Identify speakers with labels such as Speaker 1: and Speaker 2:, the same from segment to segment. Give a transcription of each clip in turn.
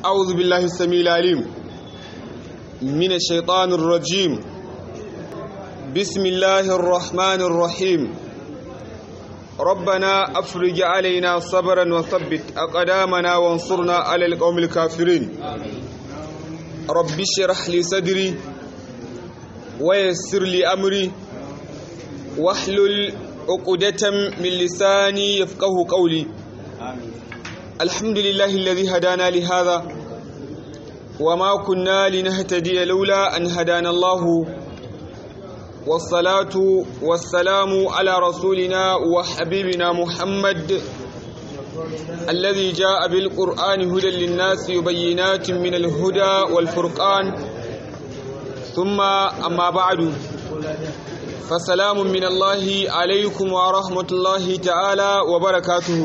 Speaker 1: أعوذ بالله السميع العليم من الشيطان الرجيم بسم الله الرحمن الرحيم ربنا أفرج علينا صبرا وثبت أقدامنا وانصرنا على القوم الكافرين رب اشرح لي صدري ويسر لي أمري واحلل عقدة من لساني يفقه قولي الحمد لله الذي هدانا لهذا وما كنا لنهتدي لولا أن هدانا الله والصلاة والسلام على رسولنا وحبيبنا محمد الذي جاء بالقرآن هدى للناس وبينات من الهدى والفرقان ثم أما بعد فسلام من الله عليكم ورحمة الله تعالى وبركاته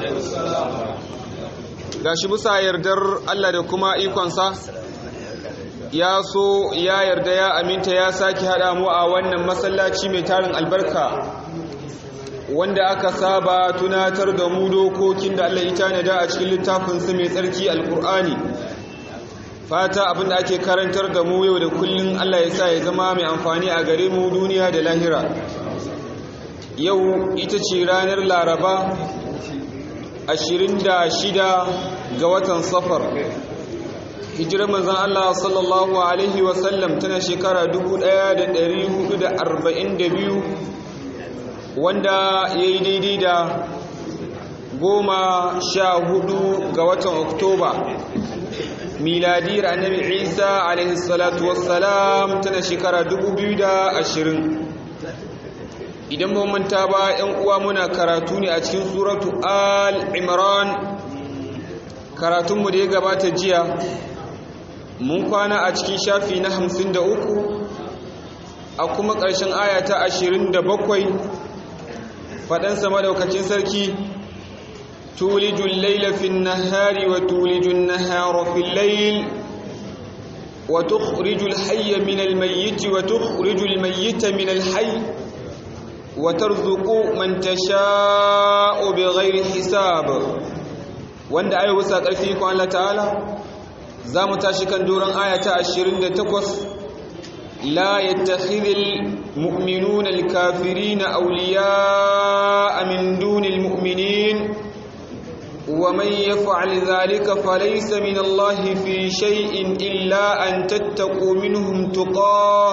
Speaker 1: gashi bisa yardar Allah da kuma ikonsa ya so ya yarda ya aminta ya sake haɗa mu a wannan masallaci mai tarin albarka wanda aka saba tunatar da mu dokokin da Allah ya tanada a cikin littafinsa mai tsarki alkur'ani fata abinda ake karantar da mu yau da kullun Allah ya sa ya zama mai amfani a gare mu duniya da lahira yau ita ce ranar laraba 26 ga watan safar hijirar manzan Allah sallallahu alaihi wasallam tana shekara 1442 wanda ya yi daidai da goma sha hudu ga watan oktoba miladiyar annabi isa alaihi salatu wassalam tana shekara 2020 idan ba manta ba yan uwa muna karatu ne a cikin suratu al-imran karatunmu da ya gabata jiya mun kwana a cikin shafi na 53 a kuma ƙarshen aya ta 27 faɗansa madaukakin sarki تولج الليل في النهار وتولج النهار في الليل وتخرج الحي من الميت وتخرج الميت من الحي وترزق من تشاء بغير حساب wanda ayi wasa ƙarfi ko Allah ta'ala za mu tashi kan doron aya ta 28 la yattakhidhul mu'minuna al-kafirina awliya'a min dunil mu'minin ومن يفعل ذلك فليس من الله في شيء إلا أن تتقوا منهم تقاه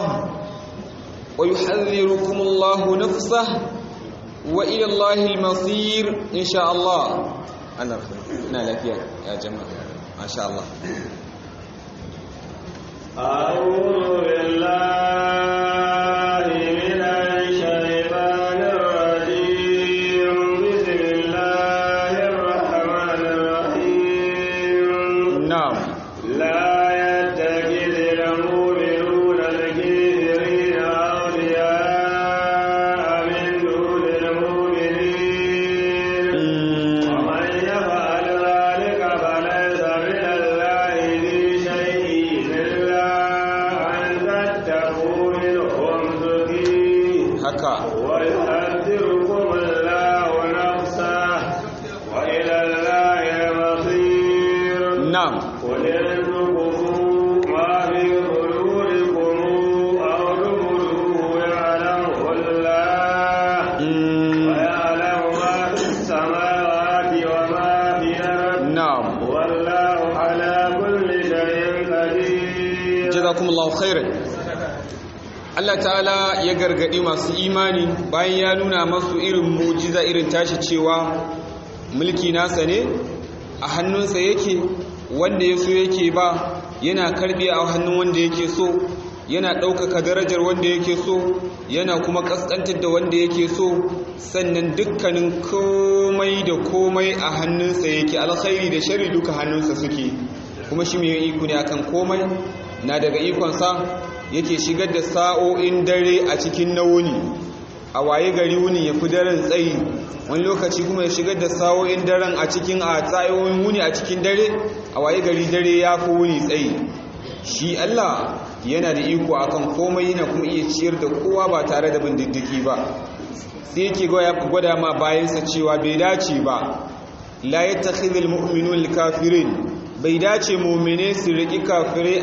Speaker 1: ويحذركم الله نفسه وإلى الله المصير إن شاء الله أنا أنا لك يا جماعة ما شاء الله
Speaker 2: أعوذ بالله من الشيطان الرجيم بسم الله الرحمن الرحيم
Speaker 1: نعم
Speaker 2: لا يتخذ المؤمنون الكافرين أولياء من دون المؤمنين ومن يفعل ذلك فليس من الله في شيء إلا أن تتقوا منهم تقيه
Speaker 1: haka
Speaker 2: ويحذركم الله نفسه وإلى الله المصير
Speaker 1: na'am
Speaker 2: قل إن تخفوا ما في صدوركم أو تبدوه يعلمه الله
Speaker 1: Mm,
Speaker 2: ويعلم ما في السماوات وما في الأرض
Speaker 1: na'am
Speaker 2: والله على كل شيء قدير
Speaker 1: jazakumullahu khairan Allah ta'ala ya gargadi masu imani bayan ya nuna masu irin mujiza irin tashi cewa mulki nasa ne a hannunsa yake wanda ya so yake ba yana karbe a hannun wanda yake so yana ɗaukaka darajar wanda yake so yana kuma ƙasƙantar da wanda yake so sannan dukkanin komai da komai a hannunsa yake alkhairi da shari duka hannunsa suke kuma shi mai iko ne akan komai na daga ikonsa yake shigar da sa'o'in dare a cikin na wuni a waye gari wuni ya fi daren tsayi wani lokaci kuma ya shigar da sa'o'in daren a cikin a tsayoyin wuni a cikin dare a waye gari dare ya fi wuni tsayi shi Allah yana da iko akan komai yana kuma iya ciyar da kowa ba tare da bindiddiki ba sai yake gwada ma bayansa cewa bai dace ba la yattakhidhul mu'minul kafirin bai dace mu'mine su riki kafirai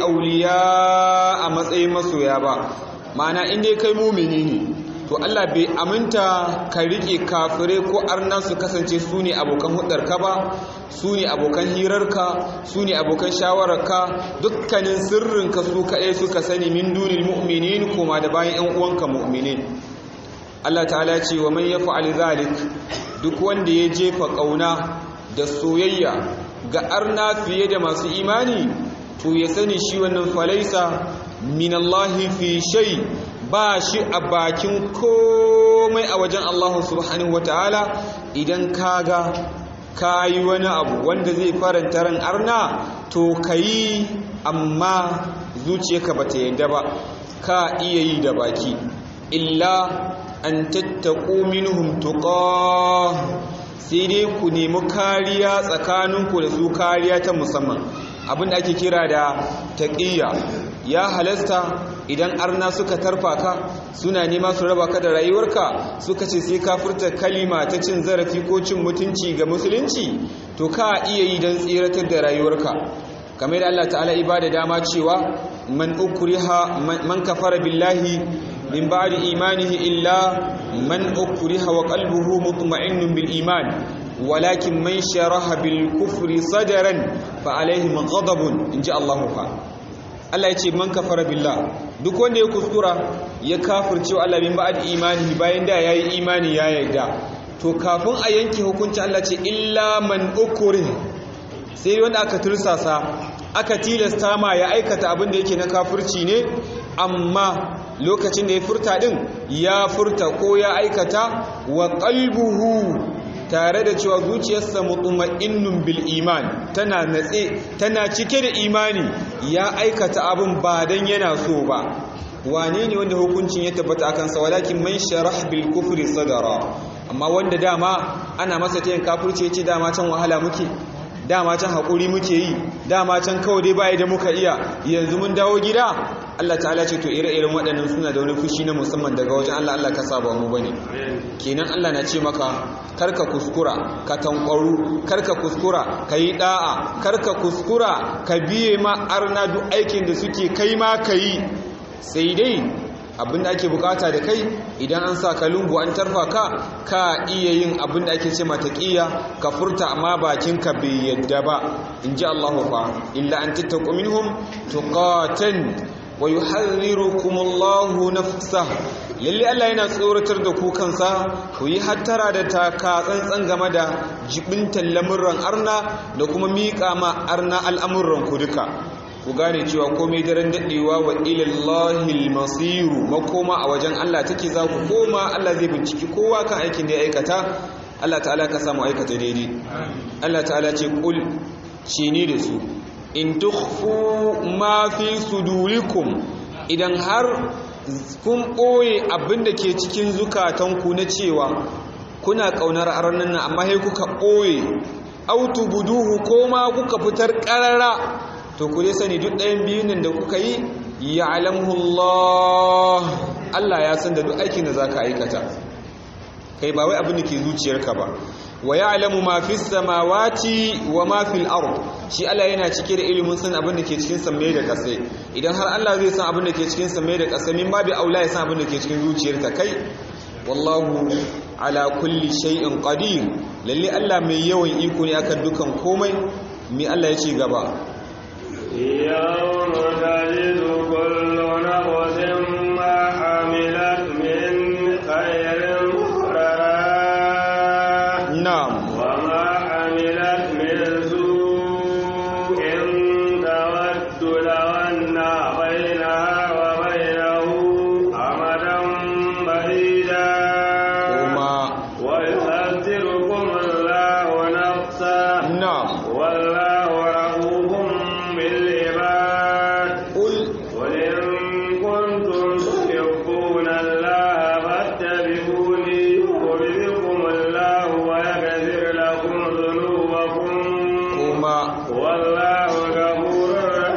Speaker 1: auliya a matsayin masoya ba ma'ana inda kai mu'mini ne to Allah bai aminta ka rike kafirai ko arna su kasance su ne abokan hudarka ba su ne abokan hirarka su ne abokan shawararka dukkanin sirrinka su kaɗai suka sani min dunil mu'minin koma da bayan 'yan uwanka mu'minin Allah ta'ala ce wa man yaf'al zalik duk wanda ya jefa kauna da soyayya ga arna fiye da masu imani to ya sani shi wannan falaisa min Allah fi shay ba shi a bakin komai a wajen Allah subhanahu wataala idan kaga kayi wani abu wanda zai faranta ran arna to kayi amma zuciyarka bata yadda ba ka iya yi da baki illa an tattaku minhum tuqa sai dai ku nemi kariya tsakaninku da su kariya ta musamman abin da ake kira da taqiyya ya halasta idan arna suka tarfa ka suna nema su raba ka da rayuwarka suka ce sai ka furta kalima ta cin zarafi ko cin mutunci ga musulunci to ka iya yi don tsiratar da rayuwarka kamar da Allah ta'ala ibada dama cewa man ukriha man kafara billahi min ba'di imanihi illa man ukriha wa qalbuhu mutma'innun bil iman walakin man sharaha bil kufri sadran fa alaihim ghadabun inji Allah fa Allah ya ce man kafara billah duk wanda ya kuskura ya kafirce Allah min ba'd imani bayan da yayi imani ya yarda to kafin a yanke hukunci Allah ce illa man ukuri sai wanda aka tursasa aka tilasta ma ya aikata abin da yake na kafirci ne amma lokacin da ya furta din ya furta ko ya aikata wa qalbuhu tare da cewa zuciyarsa mutuma'innun bil iman tana natse tana cike da imani ya aikata abin ba dan yana so ba wane ne wanda hukuncin ya tabbata akan sa walakin man sharah bil kufri sadara amma wanda dama ana masa tayin kafirci yace dama can wahala muke dama can hakuri muke yi dama can kawai dai bai da muka iya yanzu mun dawo gida Allah ta'ala ce to ire-iren waɗannan suna da wani fushi na musamman daga wajen Allah Allah ka saba mu bane kenan Allah na ce maka karka kuskura ka tankwaru karka kuskura ka yi da'a karka kuskura ka biye ma arna duk aikin da suke kai ma ka yi sai dai abin da ake bukata da kai idan an sa ka lungu an tarfa ka ka iya yin abin da ake ce mataƙiya ka furta amma bakinka bai yadda ba in ji Allah fa illa an tattaku minhum tuqatan wa yuharrirukum Allahu nafsa lalle Allah yana tsoratar da ku kansa ku yi hattara da taka tsantsan game da jibintan lamurran arna da kuma miƙa ma arna al'amuran ku duka ku gane cewa komai daren daɗewa wa ilallahi masiru makoma a wajen Allah take za ku koma Allah zai binciki kowa kan aikin da ya aikata Allah ta'ala ka samu aikata daidai Allah ta'ala ce kul ce ne da su in tukhfu ma fi sudurikum idan har kun ɓoye abin da ke cikin zukatanku na cewa kuna ƙaunar arnan nan amma sai kuka ɓoye autu buduhu ko ma kuka fitar ƙarara to ku dai sani duk ɗayan biyun nan da kuka yi ya Allah Allah ya san da duk aikin da za ka aikata kai ba wai abin da ke zuciyarka ba wa ya alamu ma fi samawati wa ma fil ard shi Allah yana cike da ilimin san abin da ke cikin sammai da ƙasa idan har Allah zai san abin da ke cikin sammai da ƙasa min babu aula ya san abin da ke cikin zuciyarka kai wallahu ala kulli shay'in qadir lalle Allah mai yawan iko ne akan dukan komai mi Allah ya ce gaba
Speaker 2: يوم تجد كل نفس ما عملت من خير محضرا
Speaker 1: na'am
Speaker 2: وما عملت من سوء تود لو أن بينها وبينه أمدا بعيدا
Speaker 1: kuma
Speaker 2: ويحذركم الله نفسه
Speaker 1: na'am
Speaker 2: والله رؤوف بالعباد
Speaker 1: qul
Speaker 2: قل إن كنتم تحبون الله فاتبعوني يحببكم الله ويغفر لكم ذنوبكم
Speaker 1: kuma
Speaker 2: والله غفور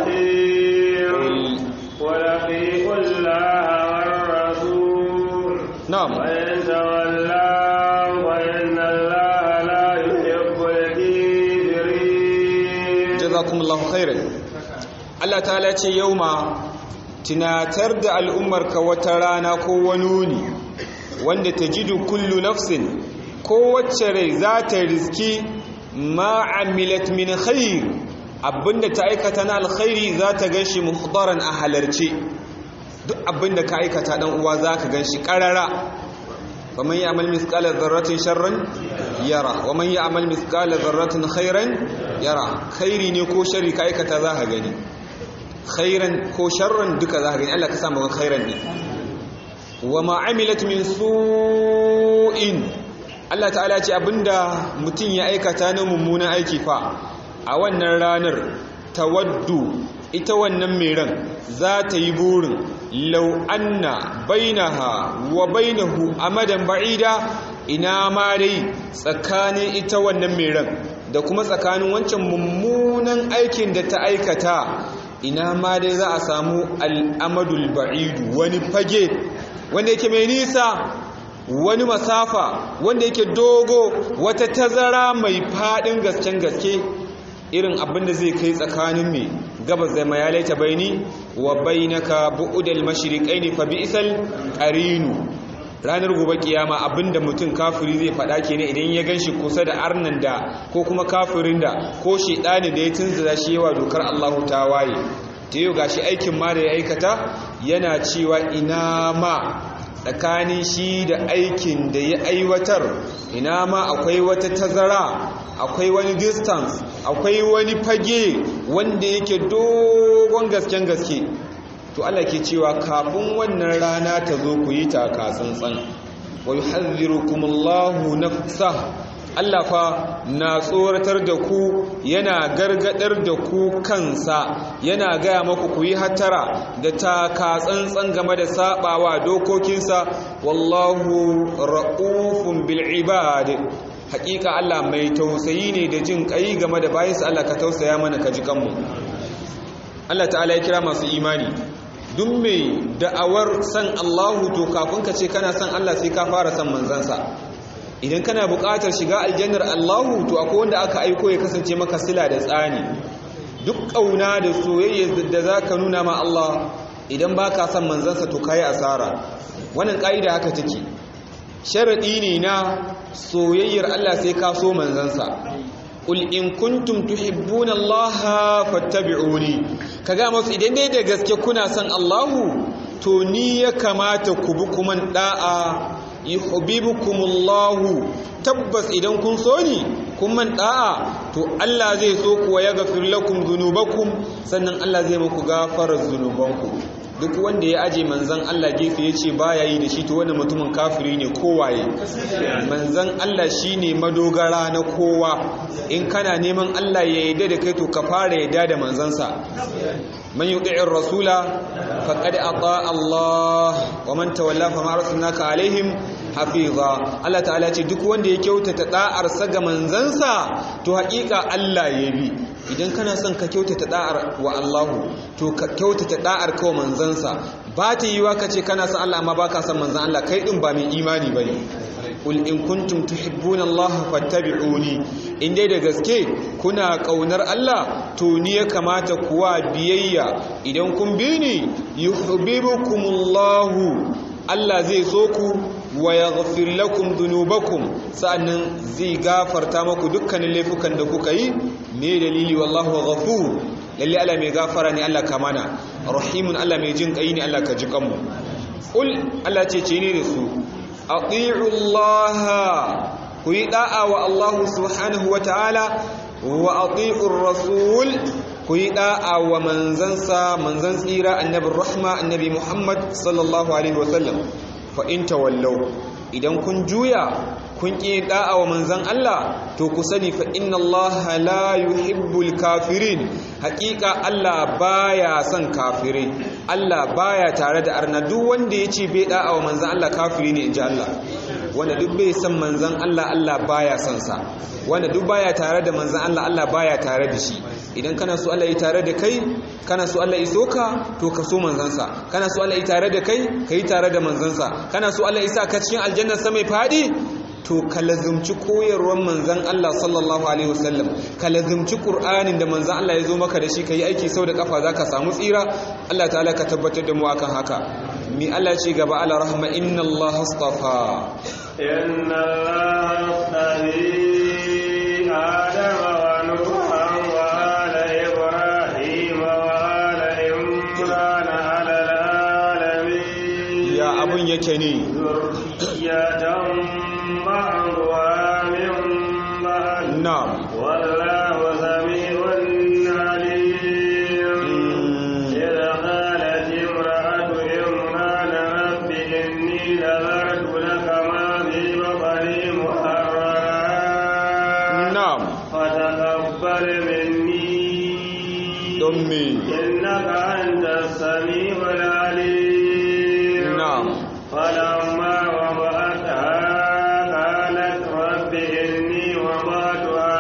Speaker 2: رحيم
Speaker 1: qul
Speaker 2: قل أطيعوا الله والرسول
Speaker 1: na'am
Speaker 2: وإن تولوا فإن الله لا يحب الكافرين
Speaker 1: جزاك jazakumullahu khairan Allah ta'ala ce yauma tunatar da al'ummarka wata rana ko wani wuni wanda tajidu kullu nafsin kowace rai za ta riski ma amilat min khair abinda ta aikata na alkhairi za ta ganshi muhdaran a halarce duk abinda ka aikata dan uwa za ka ganshi karara ومن يعمل مثقال ذرة شرا يرى ومن يعمل مثقال ذرة خيرا يرى خيري ne ko sharri ka aikata za ka gani khairan ko sharran duka za ka gani Allah ka samu khairan ne wa ma amilat min su'in Allah ta'ala ce abinda mutum ya aikata na mummunan aiki fa a wannan ranar tawaddu ita wannan mai ran za ta yi burin lau anna bainaha wa bainahu amadan ba'ida ina ma dai tsakanin ita wannan mai ran da kuma tsakanin wancan mummunan aikin da ta aikata ina ma dai za a samu al'amadul ba'idu wani fage wanda yake mai nisa wani masafa wanda yake dogo wata tazara mai faɗin gasken gaske irin abin da zai kai tsakanin mai gabas da mayalai ta baini wa bainaka bu'udal mashriqaini fa bi'sal qarinu ranar gobe kiyama abinda mutum kafiri zai faɗa kenan idan ya ganshi kusa da arnan da ko kuma kafirin da ko shedani da ya tunzura shi yawa dokar Allahu tawaye ta yau gashi aikin ma da ya aikata yana cewa ina ma tsakanin shi da aikin da ya aiwatar ina ma akwai wata tazara akwai wani distance akwai wani fage wanda yake dogon gasken gaske to Allah ke cewa kafin wannan rana ta zo ku yi taka tsantsan wa yuhadhdhirukumullahu nafsa Allah fa na tsoratar da ku yana gargadar da ku kansa yana gaya maku ku yi hattara da taka tsantsan game da sabawa dokokinsa wallahu ra'ufun bil ibad hakika Allah mai tausayi ne da jin kai game da bayansa Allah ka tausaya mana ka ji kanmu Allah ta'ala ya kira masu imani duk mai da'awar san Allahu to kafin ka ce kana san Allah sai ka fara san manzansa idan kana buƙatar shiga aljannar Allahu to akwai wanda aka aiko ya kasance maka sila da tsani duk ƙauna da soyayya da za ka nuna ma Allah idan ba ka san manzansa to ka yi asara wannan ƙa'ida haka take sharaɗi ne na soyayyar Allah sai ka so manzansa Qul in kuntum tuhibbuna Allah fattabi'uni kaga masu idan dai da gaske kuna son Allahu to ni ya kamata ku bi kuma da'a yuhibbukumullahu tabbas idan kun so ni kun man da'a to Allah zai so ku wa yaghfir lakum dhunubakum sannan Allah zai muku gafarar zunubanku duk wanda ya aje manzan Allah gefe ya ce baya yi da shi to wani mutumin kafiri ne kowaye manzan Allah shine madogara na kowa in kana neman Allah ya yarda da kai to ka fara yarda da manzansa man yuti'ir rasula faqad ata Allah wa man tawalla fa ma arsalnaka alaihim hafiza Allah ta'ala ce duk wanda ya kyautata da'ar sa ga manzansa to haƙiƙa Allah ya bi idan kana son ka kyautata da'ar wa Allahu to ka kyautata da'ar kawo manzansa ba ta yi ka ce kana son Allah amma ba ka son manzan Allah kai din ba mai imani ba ne ƙul in kuntum tuhibbuna Allah fattabi'uni in dai da gaske kuna ƙaunar Allah to ni ya kamata kuwa biyayya idan kun bi ni yuhibbukumullahu Allah zai so ku wa yaghfir lakum dhunubakum sa'annan zai gafarta maku dukkanin laifukan da kuka yi me dalili wallahu ghafur lalle Allah mai gafara ne Allah kamana rahimun Allah mai jin kai ne Allah ka ji kanmu ul Allah ce ce ne da su ati'u Allah ku yi da'a wa Allah subhanahu wa ta'ala wa ati'u rasul ku yi da'a wa manzansa manzan tsira annabin rahma annabi Muhammad sallallahu alaihi wasallam fa in tawallau idan kun juya kun ƙi da'a wa manzan Allah to ku sani fa inna Allah la yuhibbul kafirin haƙiƙa Allah baya son kafirai Allah baya tare da arna duk wanda ya ce bai da'a wa manzan Allah kafiri ne inji Allah wanda duk bai san manzan Allah Allah baya son sa wanda duk baya tare da manzan Allah Allah baya tare da shi idan kana so Allah ya tare da kai kana so Allah ya soka to ka so manzansa kana so Allah ya tare da kai ka yi tare da manzansa kana so Allah ya sa ka cikin aljannar sa mai fadi to ka lazumci koyarwar manzan Allah sallallahu alaihi wasallam ka lazumci Qur'anin da manzan Allah ya zo maka da shi ka yi aiki sau da kafa za ka samu tsira Allah ta'ala ka tabbatar da mu akan haka mi Allah ce gaba ala rahma inna Allah astafa
Speaker 2: إن الله اصطفي آدم ونوحا وآل إبراهيم وآل عمران على العالمين
Speaker 1: ya abun yake ne
Speaker 2: ذرية بعضها من بعض
Speaker 1: na'am
Speaker 2: والله سميع عليم إذ قالت امرأة عمران رب إني نذرت لك ما في بطني محررا
Speaker 1: na'am
Speaker 2: فتقبل مني
Speaker 1: don me
Speaker 2: إنك أنت السميع العليم
Speaker 1: na'am
Speaker 2: فلما وضعتها قالت رب إني وضعتها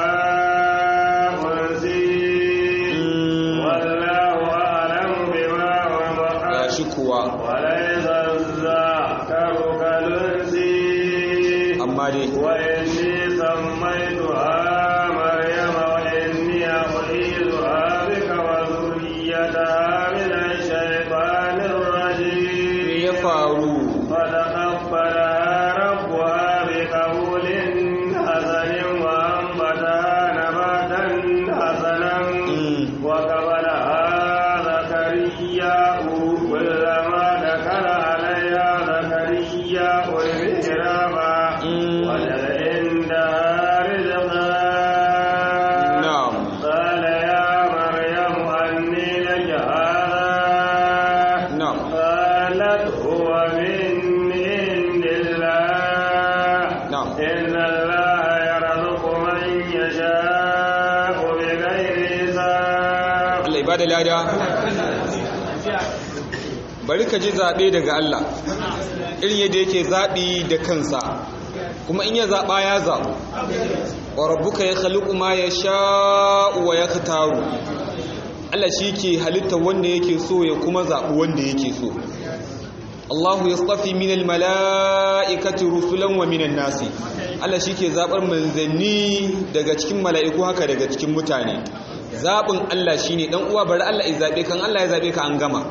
Speaker 2: أنسي والله أعلم بما وضعت
Speaker 1: shi kuwa
Speaker 2: وليس الذكر كالأنثى
Speaker 1: amma dai
Speaker 2: وإني سميتها مريم وإني أعيذها بك وذريتها من الشيطان
Speaker 1: me
Speaker 2: الرجيم
Speaker 1: ya faru
Speaker 2: فتقبلها ربها بقبول حسن وأنبتها نباتا حسنا
Speaker 1: Mm.
Speaker 2: وقبلها زكريا كلما دخل عليها زكريا المحراب
Speaker 1: Mm.
Speaker 2: وجد عندها رزقا
Speaker 1: na'am
Speaker 2: قال يا مريم أني لك هذا
Speaker 1: na'am
Speaker 2: قالت هو من عند الله
Speaker 1: na'am
Speaker 2: إن الله يرزق من يشاء بغير حساب
Speaker 1: Allah ibada lada bari ka ji zaɓe daga Allah irin yadda yake zaɓi da kansa kuma in ya zaɓa ya zaɓu wa rabbuka ya khaliqu ma yasha'u wa yaktaru Allah shi ke halitta wanda yake so ya kuma zaɓi wanda yake so Allahu yastafi minal mala'ikati rusulan wa minan nasi Allah shi ke zaɓar manzanni daga cikin mala'iku haka daga cikin mutane zaɓin Allah shi ne ɗan uwa bari Allah ya zaɓe kan Allah ya zaɓe ka an gama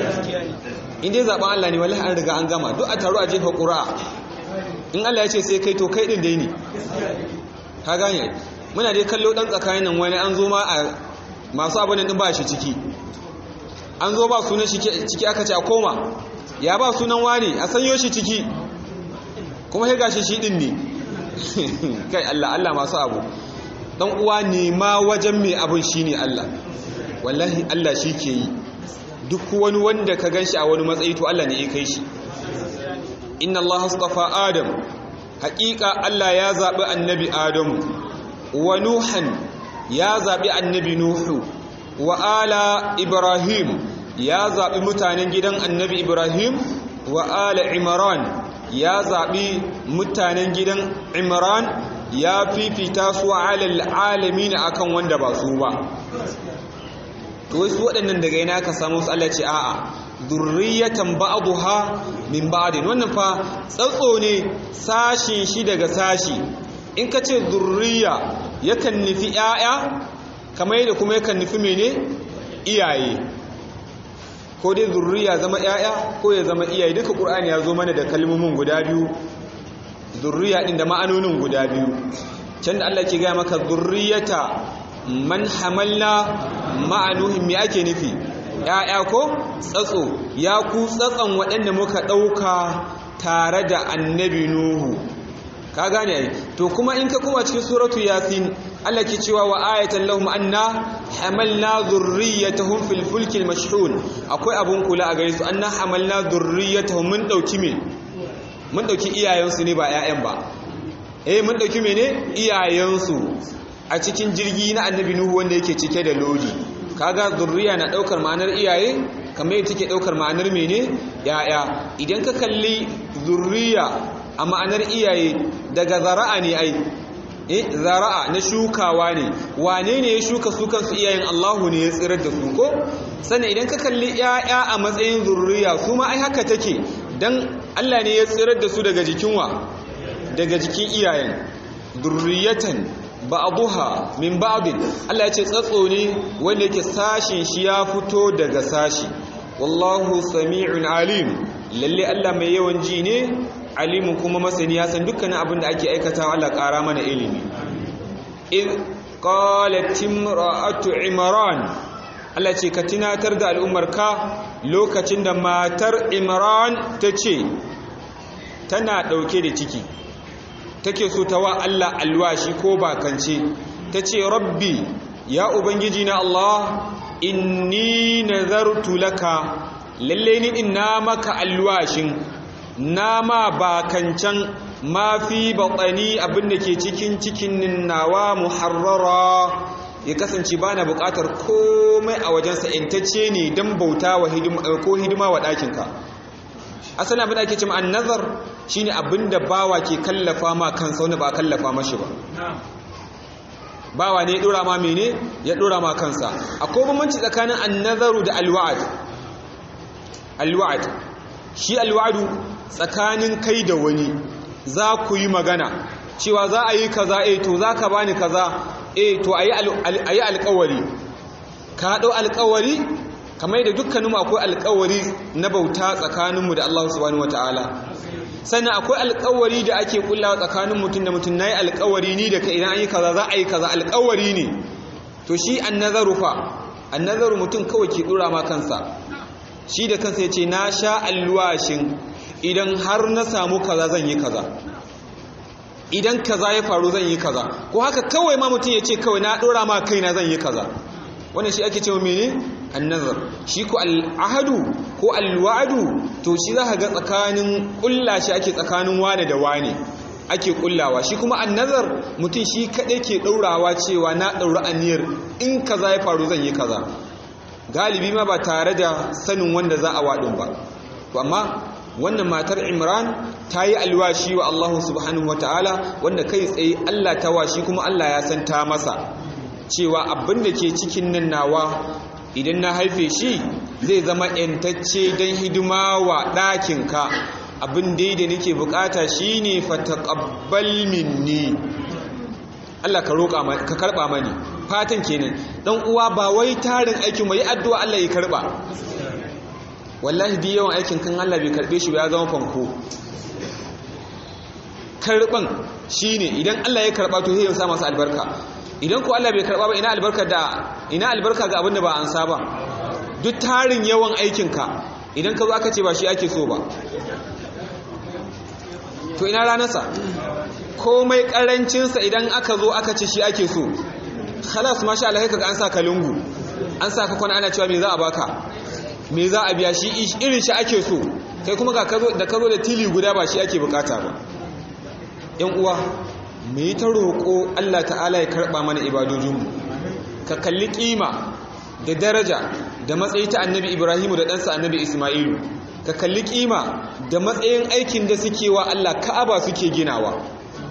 Speaker 1: in dai zaɓen Allah ne wallahi an riga an gama duk a taru a jefa ƙura'a in Allah ya ce sai kai to kai ɗin dai ne ka gane muna dai kallo ɗan tsakanin nan wani an zo ma a masu abin ɗin ba shi ciki an zo ba sunan shi ciki aka ce a koma ya ba sunan wani a sanyo shi ciki kuma sai gashi shi ɗin ne kai Allah Allah masu abu dan uwa ne ma wajen mai abin shine Allah wallahi Allah shi ke yi duk wani wanda ka ganshi a wani matsayi to Allah ne ya kai shi inna Allah astafa Adam haƙiƙa Allah ya zaɓi annabi Adamu wa Nuhan ya zaɓi annabi Nuhu wa ala Ibrahim ya zaɓi mutanen gidan annabi Ibrahim wa ala Imran ya zaɓi mutanen gidan Imran ya fifita su alal alamin akan wanda ba su ba to wasu waɗannan daga yana ka samu su Allah ce a'a zurriyatan ba'dha min ba'din wannan fa tsatso ne sashin shi daga sashi in ka ce zurriya yakan nufi 'ya'ya kamar yadda kuma yakan nufi mene iyaye ko dai zurriya zama 'ya'ya ko ya zama iyaye duka qur'ani ya zo mana da kalmomin guda biyu zurriya din da ma'anonin guda biyu can da Allah ke gaya maka zurriyata man hamalna ma'anuhin me ake nufi ya'ya ko tsatso ya ku tsatson waɗanda muka ɗauka tare da annabi nuhu ka gane ai to kuma in ka kuma cikin suratu yasin Allah ke cewa wa ayatan lahum anna hamalna dhurriyyatahum fil fulkil mashhun akwai abun kula a gare su anna hamalna dhurriyyatahum mun dauki me mun dauki iyayensu ne ba ƴaƴan ba eh mun dauki mene iyayensu a cikin jirgi na annabi nuhu wanda yake cike da lodi kaga zurriya na daukar ma'anar iyaye kamar yadda take daukar ma'anar mene yaya idan ka kalli zurriya a ma'anar iyaye daga zara'a ne ai eh zara'a na shukawa ne wane ne ya shuka su kansu iyayen Allahu ne ya tsirar da su ko sannan idan ka kalli yaya a matsayin zurriya su ma ai haka take dan Allah ne ya tsirar da su daga jikin wa daga jikin iyayen durriyatan ba'dha min ba'd Allah ya ce tsatso ne wanda yake sashin shi ya fito daga sashi wallahu sami'un alim lalle Allah mai yawan ji ne alimin kuma masani ya san dukkanin abin da ake aikatawa Allah ƙara mana ilimi in qalat imra'atu imran Allah ce ka tunatar da al'ummarka lokacin da matar imran ta ce tana ɗauke da ciki take so ta wa Allah alwashi ko bakance ta ce rabbi ya ubangiji na Allah inni nazartu laka lalle ni din na maka alwashin na ma bakancan ma fi batsani abinda ke cikin cikin nawa muharrara ya kasance ba na bukatar komai a wajensa intacce ne don bauta wa ko hidima wa ɗakinka asali abin da ake cima an nazar shi ne abin da bawa ke kallafa ma kansa wani ba kallafa mashi ba bawa ne ya ɗora ma mene ya ɗora ma kansa akwai bambanci tsakanin an nazaru da alwa'ad alwa'ad shi alwa'adu tsakanin kai da wani za ku yi magana cewa za a yi kaza eh to za ka bani kaza eh to a yi alkawari ka haɗo alkawari kamar da dukkaninmu akwai alkawari na bauta tsakaninmu da Allah subhanahu wataala sannan akwai alkawari da ake kullawa tsakanin mutum da mutum nayi alkawari ni da ka idan an yi kaza za a yi kaza alkawari ne to shi annazaru fa annazaru mutum kawai ke dora ma kansa shi da kansa ya ce na sha alwashin idan har na samu kaza zan yi kaza idan kaza ya faru zan yi kaza ko haka kawai ma mutum ya ce kawai na dora ma kaina zan yi kaza wannan shi ake cewa mene annazar shi ko al'ahadu ko alwa'adu to shi za ka ga tsakanin kulla shi ake tsakanin wane da wane ake kullawa shi kuma annazar mutum shi kaɗai ke ɗaurawa cewa na ɗaura aniyar in kaza ya faru zan yi kaza galibi ma ba tare da sanin wanda za a waɗin ba to amma wannan matar imran ta yi alwashi wa allahu subhanahu wataala wanda kai tsaye allah ta washi kuma allah ya san ta masa cewa abin da ke cikin nan nawa idan na haife shi zai zama ‘yantacce don hidima wa ɗakinka abin dai da nake bukata shi ne fataqabbal minni Allah ka roƙa ka karɓa mani fatan kenan dan uwa ba wai tarin aikin mai addu'a Allah ya karɓa wallahi di yawan aikin kan Allah bai karɓe shi ba ya zama fanko karɓan shine idan Allah ya karɓa to sai ya sa masa albarka idan ko Allah bai karba ba ina albarka da ina albarka ga abin da ba an saba duk tarin yawan aikinka idan ka zo aka ce ba shi ake so ba to ina ranarsa komai karancinsa idan aka zo aka ce shi ake so khalas masha Allah kaga an sa ka lungu an sa ka kwana ana cewa me za a baka me za a biya shi irin shi ake so kai kuma ga kazo da kazo da tili guda ba shi ake bukata ba yan uwa mu yi ta roƙo Allah ta'ala ya karɓa mana ibadojinmu ka kalli ƙima da daraja da matsayi ta annabi ibrahimu da ɗansa annabi ismailu ka kalli ƙima da matsayin aikin da suke wa Allah ka'aba suke ginawa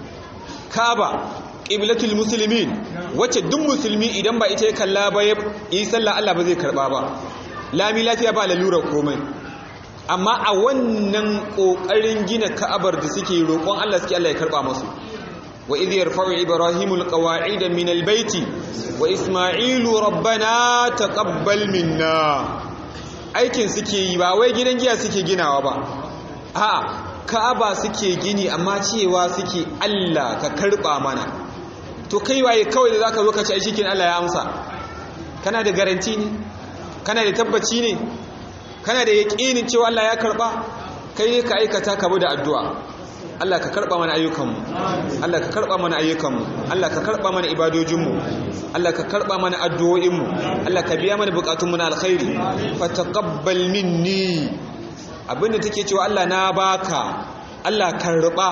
Speaker 1: ka'aba ƙiblatul musulmin wacce duk musulmi idan ba ita ya kalla ba ya yi sallah Allah ba zai karɓa ba lami lafiya ba lalurar komai amma a wannan ƙoƙarin gina ka'abar da suke roƙon Allah suke Allah ya karɓa masu وإذ يرفع إبراهيم القواعد من البيت وإسماعيل ربنا تقبل منا aikin suke yi ba wai gidan giya suke ginawa ba a ka'aba suke gini amma cewa suke Allah ka karba mana to kai waye kawai da zaka zo ka ci ai shikin Allah ya amsa kana da garanti ne kana da tabbaci ne kana da yaqinin cewa Allah ya karba kai ne ka aikata ka bi da addu'a Allah ka karba mana ayyukanmu Allah ka karba mana ayyukanmu Allah ka karba mana ibadojinmu Allah ka karba mana addu'o'inmu Allah ka biya mana bukatunmu na alkhairi fataqabbal minni abinda take cewa Allah na baka Allah karba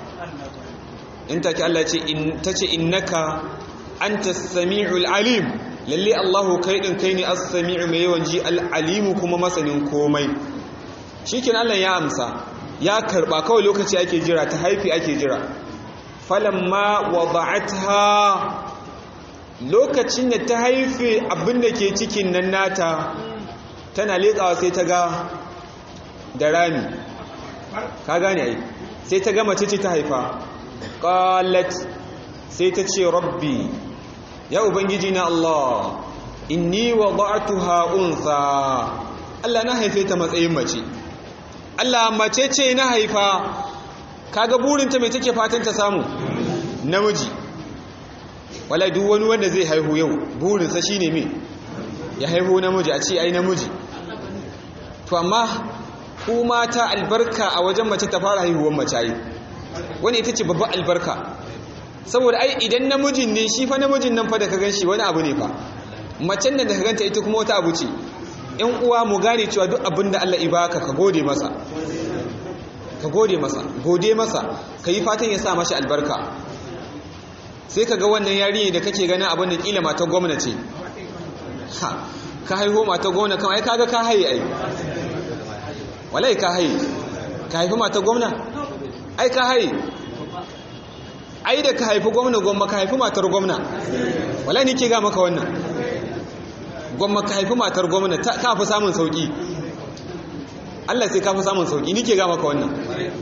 Speaker 1: in take Allah ce in tace innaka antas samiul alim lalle Allah kai din kai ne as-sami'u mai yawan ji al-alimu kuma masanin komai shikin Allah ya amsa ya karba kawai lokaci ake jira ta haifi ake jira falamma wada'atha lokacin da ta haife abinda ke cikin nan nata tana leƙawa sai ta ga da rami ka gane ai sai ta ga mace ce ta haifa qalat sai ta ce rabbi ya ubangiji na Allah inni wada'tuha unsa Allah na haife ta matsayin mace Allah mace ce na haifa kaga burinta mai take fatan ta samu namiji wala duk wani wanda zai haihu yau burinsa shine me ya haihu namiji a ce ai namiji to amma ku mata albarka a wajen mace ta fara haihuwar mace ai wani ita ce babban albarka saboda ai idan namijin ne shi fa namijin nan fa da ka gan shi wani abu ne fa macen nan da ka ganta ita kuma wata abu ce in uwa mu gane cewa duk abin da Allah ibaka ka gode masa ka gode masa gode masa ka yi fatan ya sa mashi albarka sai ka ga wannan yarinya da kake ganin abin da kila mata gwamna ce ha ka haihu mata gwamna kan ai kaga ka haye ai wallahi ka haye ka haifi mata gwamna ai ka haye ai da ka haifi gwamna gwamma ka haifi matar gwamna wallahi ni ke ga maka wannan gwamma ka haifi matar gwamna ka fi samun sauki Allah sai ka fi samun sauki ni ke ga maka wannan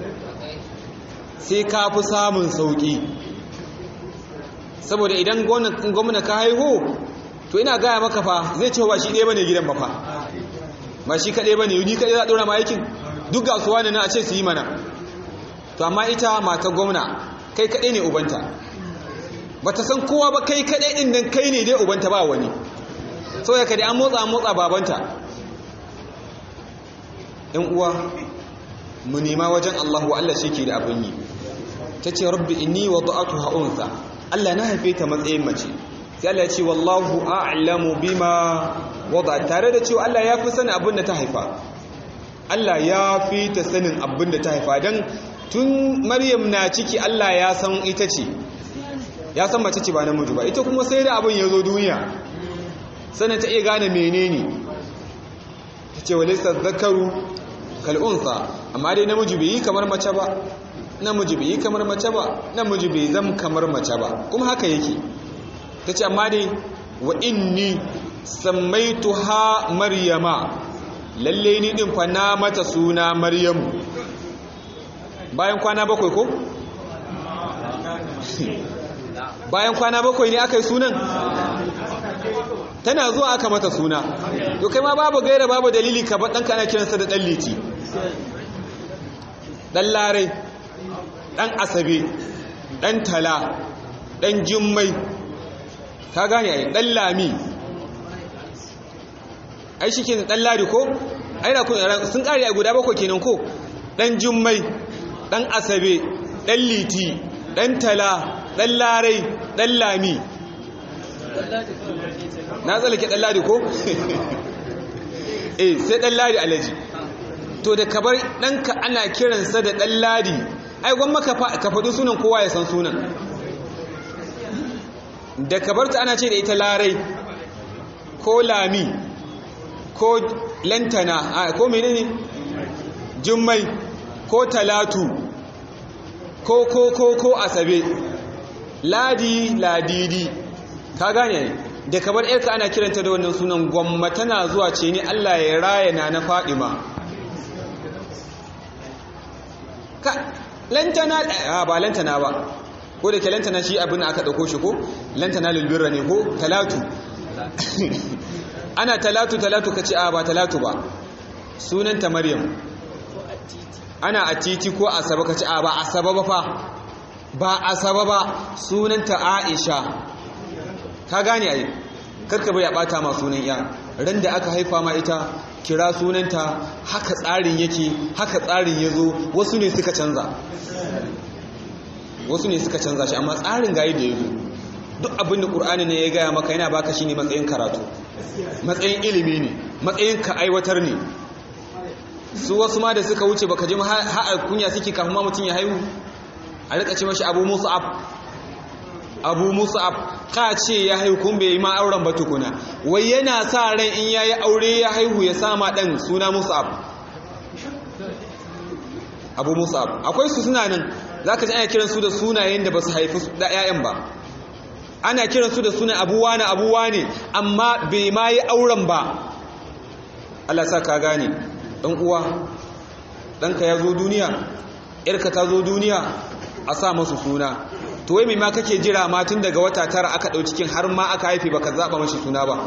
Speaker 1: sai ka fi samun sauki saboda idan gwamna ka haihu to ina gaya maka fa zai ce ba shi ɗaya bane gidan ba fa ba shi kaɗai bane ni kaɗai za a ɗora ma aikin duk gasuwa ne na a ce su yi mana to amma ita mata gwamna kai kaɗai ne ubanta ba ta san kowa ba kai kaɗai ɗin nan kai ne dai ubanta ba wani sau ya kaɗai an motsa an motsa babanta ‘yan uwa mu nema wajen Allah wa Allah shi ke da abin yi ta ce rabbi inni wa ta'atu ha'unsa Allah na haife ta matsayin mace sai Allah ya ce wallahu a'lamu bima wada tare da cewa Allah ya fi sanin abin da ta haifa Allah ya fi ta sanin abin da ta haifa don tun Maryam na ciki Allah ya san ita ce ya san mace ce ba namiji ba ita kuma sai da abin ya zo duniya sannan ta iya gane menene ta ce walisa zakaru kal'unsa amma dai namiji bai yi kamar mace ba namiji bai yi kamar mace ba namiji bai zam kamar mace ba kuma haka yake ta ce amma dai wa inni sammaitu ha maryama lalle ni din fa na mata suna maryamu bayan kwana bakwai ko bayan kwana bakwai ne aka yi sunan tana zuwa aka mata suna to kai ma babu gaira babu dalili ka ɗan kana kiransa da ɗan liti ɗan larai ɗan asabe ɗan tala ɗan jimmai ka gane ai ɗan lami ai shi ke ɗan lari ko ai na kuna sun ƙari a guda bakwai kenan ko ɗan jimmai ɗan asabe ɗan liti ɗan tala ɗan larai ɗan lami na tsallake ɗan ladi ko? eh sai ɗan ladi alaji to da kabar ɗanka ana kiransa da ɗan ladi ai gwamma ka faɗi sunan kowa ya san sunan da kabar ta ana ce da ita larai ko lami ko lantana ko menene jummai ko talatu ko ko ko ko asabe ladi ladidi ka gane da kabar yarka ana kiranta da wannan sunan gwamma tana zuwa ce ni Allah ya raya na na Fadima ka lantana a ba lantana ba ko da ke lantana shi abin aka dauko shi ko lantana lulbirra ne ko talatu ana talatu talatu kace a ba talatu ba sunanta maryam ana a titi ko asaba kace a ba asaba ba fa ba asaba ba sunanta aisha ka gane ai karka bai ya bata ma sunan ya ran da aka haifa ma ita kira sunanta haka tsarin yake haka tsarin yazo wasu ne suka canza wasu ne suka canza shi amma tsarin gayi da yazo duk abin da qur'ani ne ya gaya maka yana baka shine matsayin karatu matsayin ilimi ne matsayin ka aiwatar ne su wasu ma da suka wuce baka ji har kunya suke kafin ma mutun ya haihu a rika ce mashi abu musa'ab abu musa'ab ka ce ya haihu kun bai ma auren ba tukuna wai yana sa ran in yayi aure ya haihu ya sama dan suna musa'ab abu musa'ab akwai su suna nan zaka ji ana kiran su da sunayen da basu haifi da ƴaƴan ba ana kiran su da sunan abuwa na abuwa ne amma bai ma yi auren ba Allah sa ka gane dan uwa danka ya zo duniya yarka ta zo duniya a sa masu suna to wai mai ma kake jira ma tun daga wata tara aka ɗau cikin har ma aka haife baka zaɓa mashi suna ba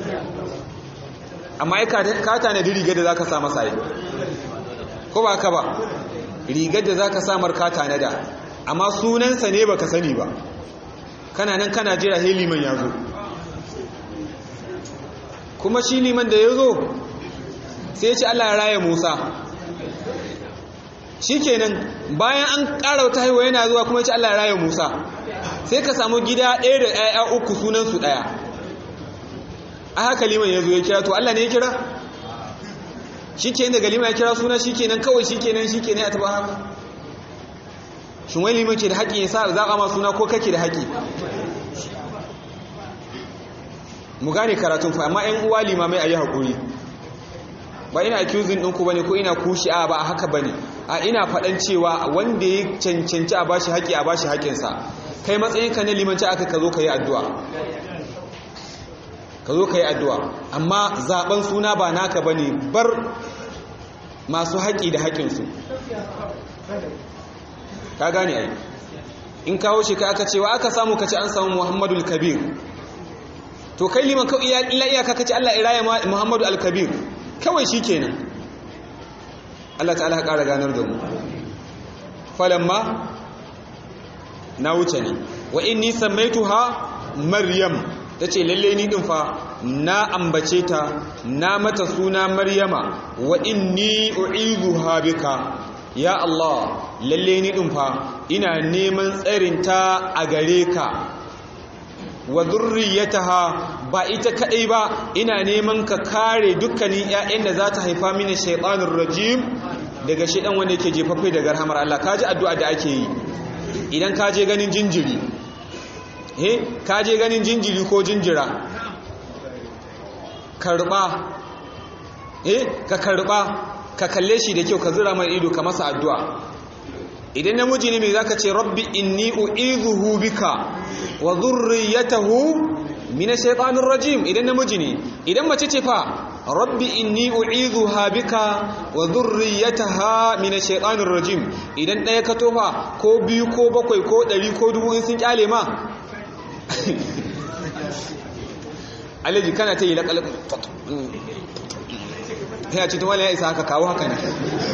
Speaker 1: amma ai ka tanadi rigar da za ka sa masa yi ko ba ka ba rigar da za ka sa marka tanada amma sunansa ne baka sani ba kana nan kana jira he liman ya zo kuma shi liman da ya zo sai ya ce Allah ya raya Musa shi kenan bayan an ƙara wata haihuwa yana zuwa kuma ya ce Allah ya raya Musa sai ka samu gida ɗaya da ɗaya uku sunansu ɗaya a haka liman ya zo ya kira to Allah ne ya kira shi kenan daga liman ya kira suna shi kenan kawai shi kenan shi kenan ya taɓa haka shin wani liman ke da haƙƙi ya sa zaɓa ma suna ko kake da haƙƙi mu gane karatun fa amma 'yan uwa limamai a yi haƙuri ba ina accusing ɗinku ba ne ko ina kushi a ba a haka ba ne a ina faɗan cewa wanda ya cancanci a bashi haƙi a bashi haƙinsa kai matsayinka na limanci aka ka zo ka yi addu'a ka zo ka yi addu'a amma zaɓen suna ba naka ba ne bar masu haƙi da haƙinsu ka gane ai in kawo shi ka aka cewa aka samu ka ce an samu muhammadu kabir to kai liman kawai illa iyaka ka ce allah iraya muhammadu al-kabir kawai shi kenan Allah ta'ala ya ƙara ganar da mu falamma na wuce ne wa inni sammaituha maryam tace lalle ni din fa na ambace ta na mata suna maryama wa inni u'izuha bika ya Allah lalle ni din fa ina neman tsarin ta a gare ka wa zurriyataha ba ita kadai ba ina neman ka kare dukkanin ƴaƴan da za ta haifa mini shaytanir rajim daga shedan wanda yake jefaffe daga rahmar Allah kaji addu'a da ake yi idan ka je ganin jinjiri eh ka je ganin jinjiri ko jinjira karba eh ka karba ka kalle shi da kyau ka zura mai ido ka masa addu'a idan namiji ne mai zaka ce rabbi inni u'izuhu bika wa dhurriyyatahu min ash-shaytanir rajim idan namiji ne idan mace ce fa rabbi inni u'izuha bika wa dhurriyyataha min ash-shaytanir rajim idan daya ka tofa ko biyu ko bakwai ko dari ko dubu in sun kyale ma alaji kana ta yi laƙalƙ ya ce tumala ya isa haka kawo haka ne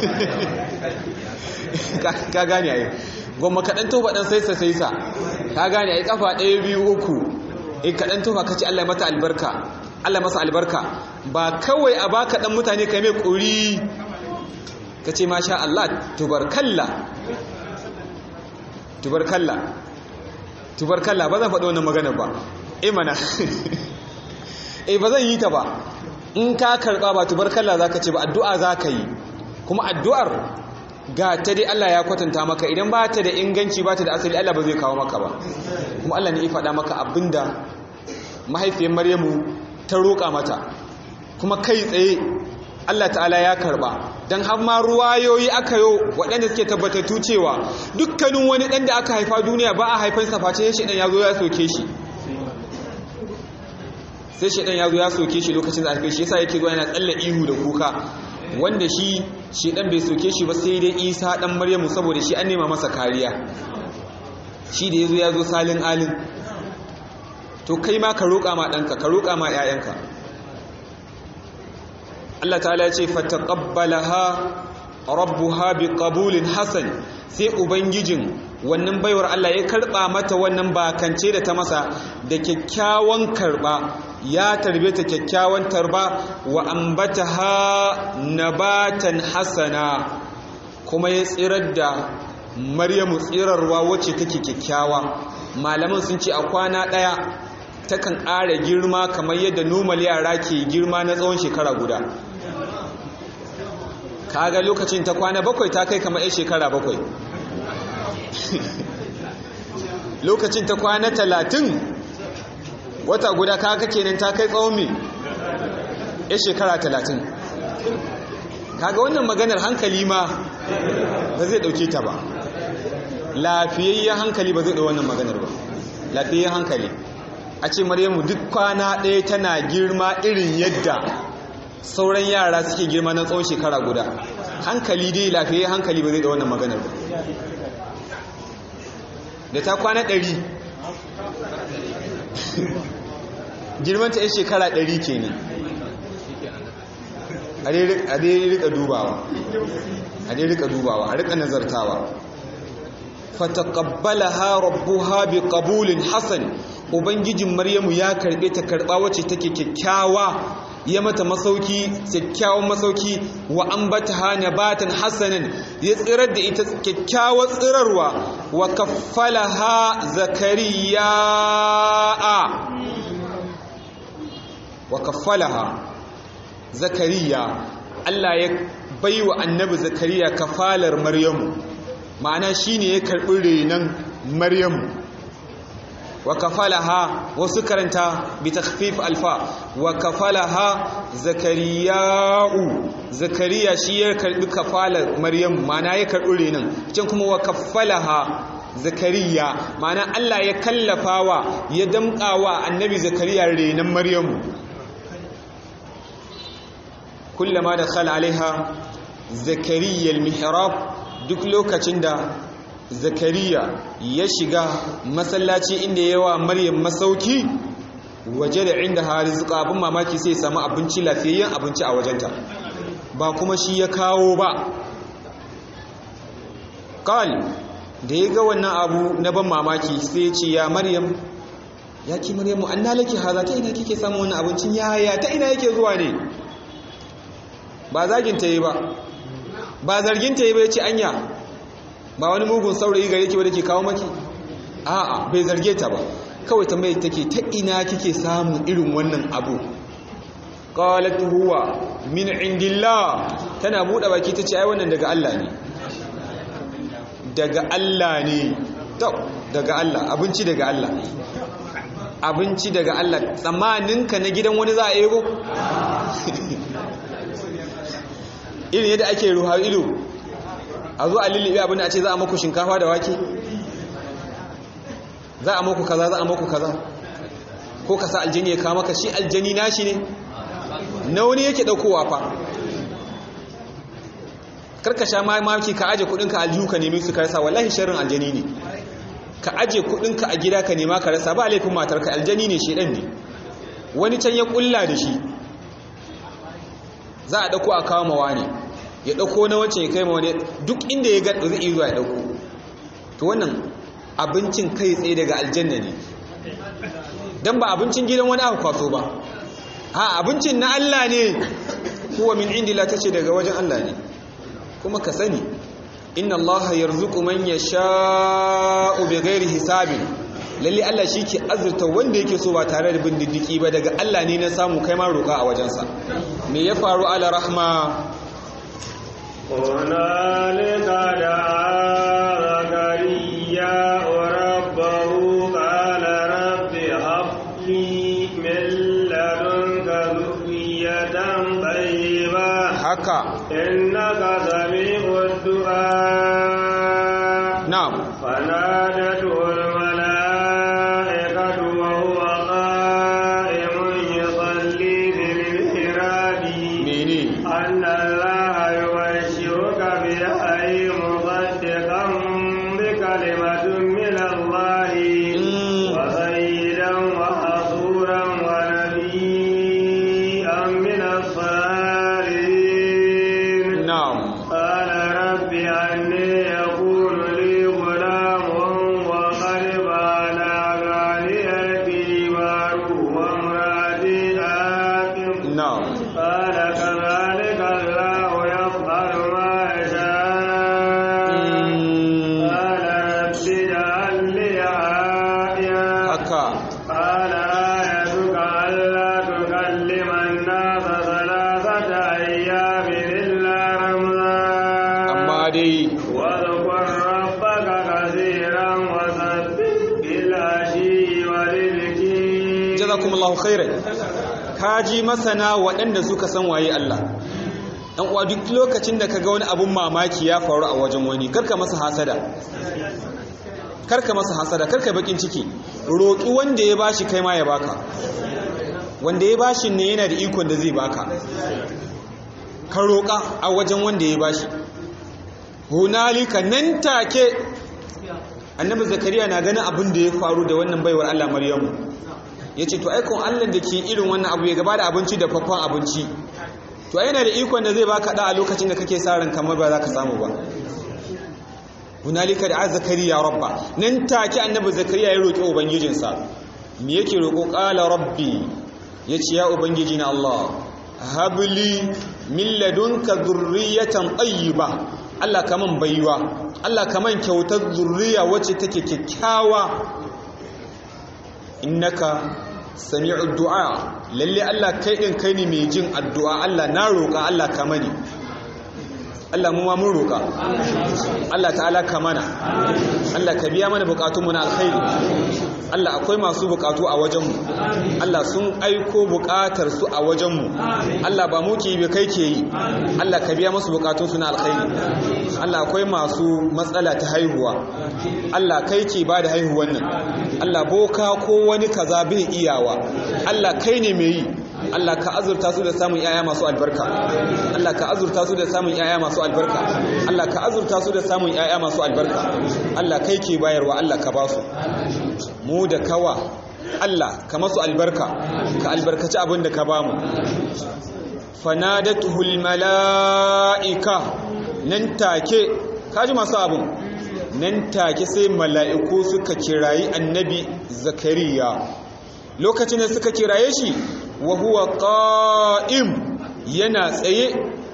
Speaker 1: ka gane ayi gwamma kaɗan tofa ɗan saisa saisa ka gane ayi ƙafa ɗaya biyu uku in kaɗan tofa ka ce allah mata albarka allah masa albarka ba kawai a baka ɗan mutane ka mai ƙuri ka ce masha allah tubarkalla tubarkalla tubarkalla ba zan faɗo wannan magana ba imana eh ba zan yi ta ba in ka karɓa ba tubarkalla za ka ce ba addu'a za ka yi kuma addu'ar ga ta dai Allah ya kwatanta maka idan ba ta da inganci ba ta da asali Allah ba zai kawo maka ba kuma Allah ne ya faɗa maka abinda mahaifiyar Maryamu ta roƙa mata kuma kai tsaye Allah ta'ala ya karɓa don har ma ruwayoyi aka yo waɗanda suke tabbatattu cewa dukkanin wani ɗan da aka haifa duniya ba a haifansa face shi ɗan ya zo ya soke shi sai shi ɗan ya zo ya soke shi lokacin da aka shi yasa yake zuwa yana tsalle ihu da kuka wanda shi shi dan bai soke shi ba sai dai isa dan maryamu saboda shi an nema masa kariya shi da yazo yazo salin alin to kai ma ka roƙa ma ɗanka ka roƙa ma ƴaƴanka Allah ta'ala ya ce fataqabbalaha rabbuha biqabulin hasan sai ubangijin wannan baiwar Allah ya karba mata wannan bakance da ta masa da kyakkyawan karba ya tarbe ta kyakkyawan tarba wa ambataha nabatan hasana kuma ya tsirar da maryamu tsirarwa wacce take kyakkyawa malaman sun ce a kwana ɗaya takan ƙara girma kamar yadda normal yara ke girma na tsawon shekara guda kaga lokacin ta kwana bakwai ta kai kamar 'yan shekara bakwai lokacin ta kwana talatin wata guda kaga kenan ta kai tsawon mai ya shekara talatin kaga wannan maganar hankali ma ba zai dauke ta ba lafiyayyen hankali ba zai ɗau wannan maganar ba lafiyayyen hankali a ce maryamu duk kwana ɗaya tana girma irin yadda sauran yara suke girma na tsawon shekara guda hankali dai lafiyayyen hankali ba zai ɗau wannan maganar ba da ta kwana ɗari girmanta ya shekara ɗari ke ne a dai rika dubawa a dai rika dubawa a rika nazartawa fataqabbalaha rabbuha biqabulin hasan ubangijin maryamu ya karbe ta karba wacce take kyakkyawa ya mata masauki kyakkyawan masauki wa ambataha nabatan hasanan ya tsirar da ita kyakkyawar tsirarwa wa kaffalaha zakariya wa kaffalaha zakariya Allah ya baiwa annabi zakariya kafalar maryamu ma'ana shine ya karbi renan maryamu wa kafalaha wasu karanta bi takhfif alfa wa kafalaha zakariya'u zakariya shi ya karbi kafalar maryamu ma'ana ya karbi renan can kuma wa kafalaha zakariya ma'ana Allah ya kallafawa ya damƙawa annabi zakariya renan maryamu kullama dakhala alaiha zakariya almihrab duk lokacin da zakariya ya shiga masallaci inda yawa maryam masauki waje da inda harizqa abin mamaki sai samu abinci lafiyayyen abinci a wajenta ba kuma shi ya kawo ba qal da ya ga wannan abu na ban mamaki sai ya ce ya maryam ya ki maryamu anna laki haza ta ina kike samu wannan abincin yaya ta ina yake zuwa ne ba zagin ta yi ba ba zargin ta yi ba ya ce anya ba wani mugun saurayi gare ki wadda ke kawo maki a'a bai zarge ta ba kawai tambayi take ta ina kike samun irin wannan abu qalat huwa min indillah tana bude baki tace ai wannan daga Allah ne daga Allah ne to daga Allah abinci daga Allah abinci daga Allah tsamaninka na gidan wani za a ego irin yadda ake ruha ido a zo a lullube abin da a ce za a maku shinkafa da wake za a maku kaza za a maku kaza ko ka sa aljani ya kama ka shi aljani nashi ne na wani yake daukowa fa karka sha mamaki ka aje kudinka aljihu ka nemi su ka rasa wallahi sharrin aljani ne ka aje kudinka a gida ka nema ka rasa ba laifin matarka aljani ne shedan ne wani can ya kulla da shi za a dauko a kawo mawa ne ya dauko na wacce ya kai ma wani duk inda ya ga zai iya zuwa ya dauko to wannan abincin kai tsaye daga aljanna ne dan ba abincin gidan wani aka kwaso ba ha abincin na Allah ne huwa min indila tace daga wajen Allah ne kuma ka sani inna allaha yarzuqu man yasha'u bighairi hisabin lalle Allah shike azurta wanda yake so ba tare da bin diddiki ba daga Allah ne na samu kai ma roka a wajensa me ya faru ala rahma
Speaker 2: هنالك دعا زكريا ربه قال رب هب لي من لدنك ذرية طيبة
Speaker 1: haka
Speaker 2: إنك سميع الدعاء
Speaker 1: na'am
Speaker 2: فنادته الملائكة وهو قائم يصلي في المحراب
Speaker 1: mene
Speaker 2: أن الله يبشرك بيحيى مصدقا بكلمة من الله
Speaker 1: Mm.
Speaker 2: وسيدا وحصورا ونبيا من الصالحين
Speaker 1: na'am
Speaker 2: قال رب أني يكون لي غلام وقد بلغني الكبر وامرأتي عاقر
Speaker 1: na'am
Speaker 2: قال كذلك الله يفعل ما يشاء
Speaker 1: Mm,
Speaker 2: قال رب اجعل لي آية
Speaker 1: haka
Speaker 2: قال آيتك ألا تكلم الناس ثلاثة أيام إلا رمزا
Speaker 1: amma dai
Speaker 2: واذكر ربك كثيرا وسبح بالعشي والإبكار
Speaker 1: jazakumullahu khairan kaji masana waɗanda suka san waye Allah dan uwa duk lokacin da kaga wani abun mamaki ya faru a wajen wani karka masa hasada karka masa hasada karka bakin ciki roki wanda ya bashi kai ma ya baka wanda ya bashi ne yana da ikon da zai baka ka roka a wajen wanda ya bashi hunalika nan take annabi zakariya na ganin abin da ya faru da wannan baiwar Allah maryamu yace to aikon Allah da ke irin wannan abu ya gaba da abinci da faffan abinci to yana da ikon da zai baka da a lokacin da kake sa ran kamar ba za ka samu ba hunalika da zakariya rabba nan take annabi zakariya ya roki ubangijinsa me yake roko qala rabbi yace ya ubangiji na Allah habli min ladunka dhurriyatan tayyiba Allah kaman baiwa Allah kaman kyautar zurriya wacce take kyakkyawa innaka sami'ud du'a lalle Allah kai din kai ne mai jin addu'a Allah na roƙa Allah ka mani Allah mu ma mun roƙa Allah ta'ala ka mana Allah ka biya mana buƙatunmu na alkhairi Allah akwai masu buƙatu a wajenmu Allah sun aiko buƙatar su a wajenmu Allah ba mu ke yi kai ke yi Allah ka biya masu buƙatunsu na alkhairi Allah akwai masu matsala ta haihuwa Allah kai ke ba da haihuwan nan Allah boka ko wani kaza bai iyawa Allah kai ne mai yi Allah ka azurta su da samun yaya masu albarka Allah ka azurta su da samun yaya masu albarka Allah ka azurta su da samun yaya masu albarka Allah kai ke bayarwa Allah ka ba su mu da kawa Allah ka masu albarka ka albarkaci abin da ka ba mu fanadatuhul mala'ika nan take kaji masu abin nan take sai mala'iku suka kirayi annabi zakariya lokacin da suka kiraye shi wa huwa qa'im yana tsaye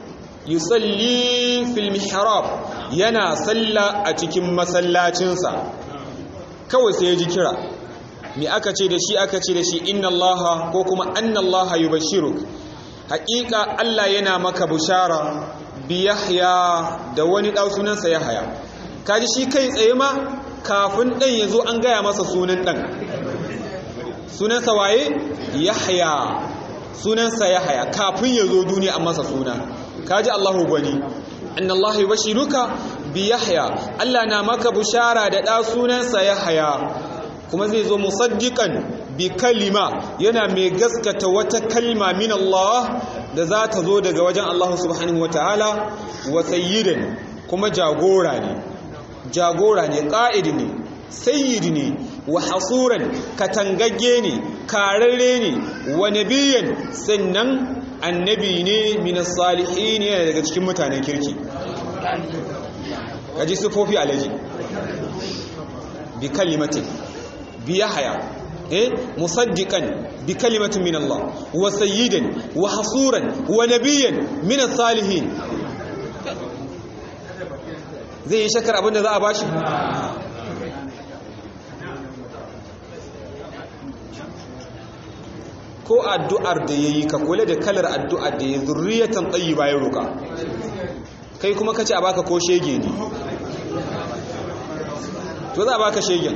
Speaker 1: yusalli fil mihrab yana salla a cikin masallacinsa kawai sai ya ji kira me aka ce da shi aka ce da shi inna allaha ko kuma anna allaha yubashshiruk haƙiƙa Allah yana maka bushara bi yahya da wani ɗau sunansa yahya kaji shi kai tsaye ma kafin ɗan ya zo an gaya masa sunan ɗan sunansa waye yahya sunansa yahya kafin ya zo duniya an masa suna kaji Allahu gwani inna Allah yubashiruka bi yahya Allah na maka bushara da ɗa sunansa yahya kuma zai zo musaddiqan bi kalima yana mai gaskata wata kalma min Allah da za ta zo daga wajen Allah subhanahu wataala wa sayyidan kuma jagora ne jagora ne ƙa'id ne sayyid ne wa hasuran katangagge ne kararre ne wa nabiyan sannan annabi ne min salihin ne daga cikin mutanen kirki kaji sufofi alaji bi kalimatin bi yahya eh musaddiqan bi kalimatin min Allah wa sayyidan wa hasuran wa nabiyan min salihin zai yi shakar abinda za a bashi ko addu'ar da ya yi ka kula da kalar addu'ar da ya zurriyatan tsayi bayan roka kai kuma ka ce a baka ko shege ne to za a baka shegen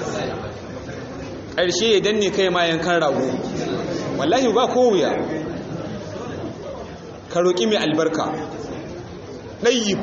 Speaker 1: ƙarshe ya danne kai ma yankan rago wallahi ba ko wuya ka roƙi mai albarka ɗayyib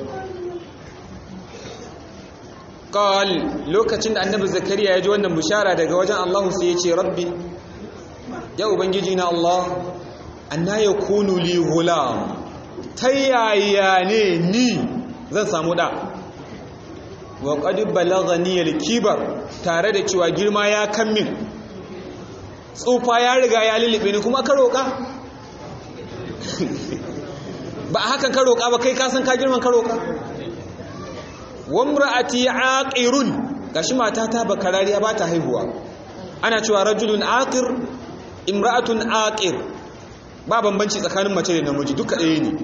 Speaker 1: qal lokacin da annabi zakariya ya ji wannan bishara daga wajen Allah sai ya ce rabbi ya ubangiji na Allah anna yakunu li hulam tayaya ne ni zan samu da wa qad balaghani al-kibar tare da cewa girma ya kammin tsufa ya riga ya lilibe ni kuma ka roka ba hakan ka roka ba kai ka san ka girman ka roka wamra'ati aqirun gashi matata bakarariya ba ta haihuwa ana cewa rajulun aqir imra'atun aqir ba bambanci tsakanin mace da namiji duka ɗaya ne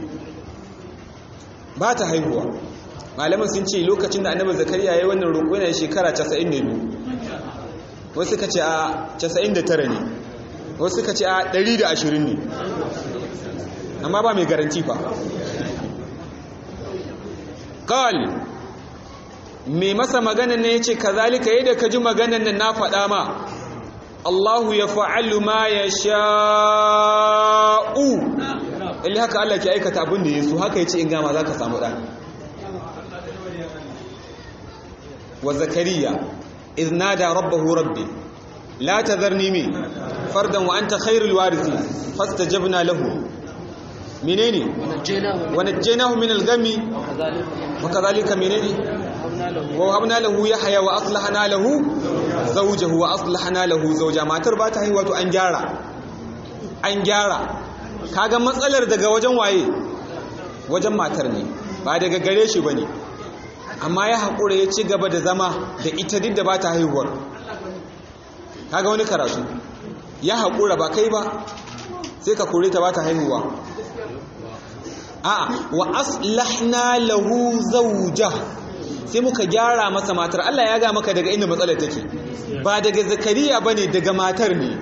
Speaker 1: ba ta haihuwa malaman sun ce lokacin da annabi zakariya yayin wannan roƙo yana shekara 92 wasu ka ce a 99 ne wasu ka ce a 120 ne amma ba mai garanti fa qal mai masa maganan ne ya ce kazalika yadda ka ji maganan nan na faɗa ma Allahu ya fa'alu ma ya sha'u illi haka Allah ke aikata abin da ya so haka ya ce in gama za ka samu ɗan wa zakariya iznada rabbahu rabbi la ta zarni mi fardan wa an ta khairul warisi fasta jabna lahu menene wa najjaynahu min al-gami wa kadhalika menene wa habna lahu yahya wa aslahna lahu zawjahu wa aslahna lahu zawja matar ba ta haihuwa to an gyara an gyara kaga matsalar daga wajen waye wajen matar ne ba daga gare shi bane amma ya haƙura ya ci gaba da zama da ita duk da ba ta haihuwar kaga wani karatu ya haƙura ba kai ba sai ka kore ta ba ta haihuwa a'a wa aslahna lahu zawja sai muka gyara masa matar Allah ya ga maka daga inda matsalar take ba daga zakariya bane daga matar ne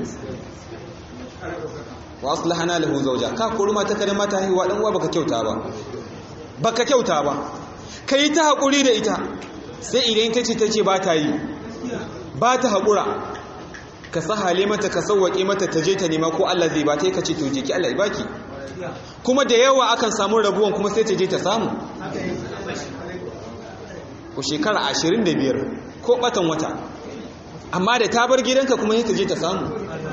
Speaker 1: wa aslahna lahu zawja ka kore mata kada mata haihuwa dan uwa baka kyauta ba baka kyauta ba kai ta hakuri da ita sai idan kace tace ba ta yi ba ta hakura ka sahale mata ka sauwaƙe mata ta je ta nema ko Allah zai ba ta yi ka ce to je ki Allah ya baki kuma da yawa akan samu rabuwan kuma sai ta je ta samu ko shekara 25 ko batan wata amma da ta bar gidanka kuma sai ta je ta samu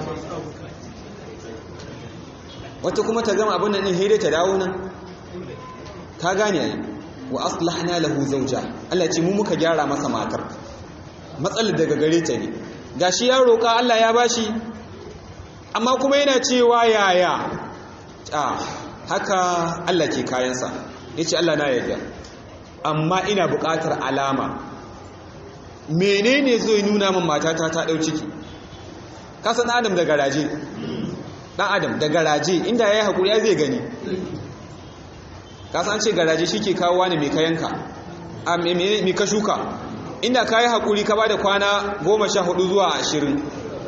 Speaker 1: wata kuma ta gama abin nan din hede ta dawo nan ka gane ai wa aslahna lahu zawja Allah ce mu muka gyara masa matar matsalar daga gare ta ne gashi ya roƙa Allah ya bashi amma kuma yana cewa yaya a haka Allah ke kayansa yace Allah na yarda amma ina buƙatar alama menene zai nuna min matata ta dau ciki kasan adam da garaje dan adam da garaje inda yayi hakuri ya zai gani kasan ce garaje shike kawo wani mai kayanka a me ka shuka inda ka yi haƙuri ka ba da kwana goma sha hudu zuwa ashirin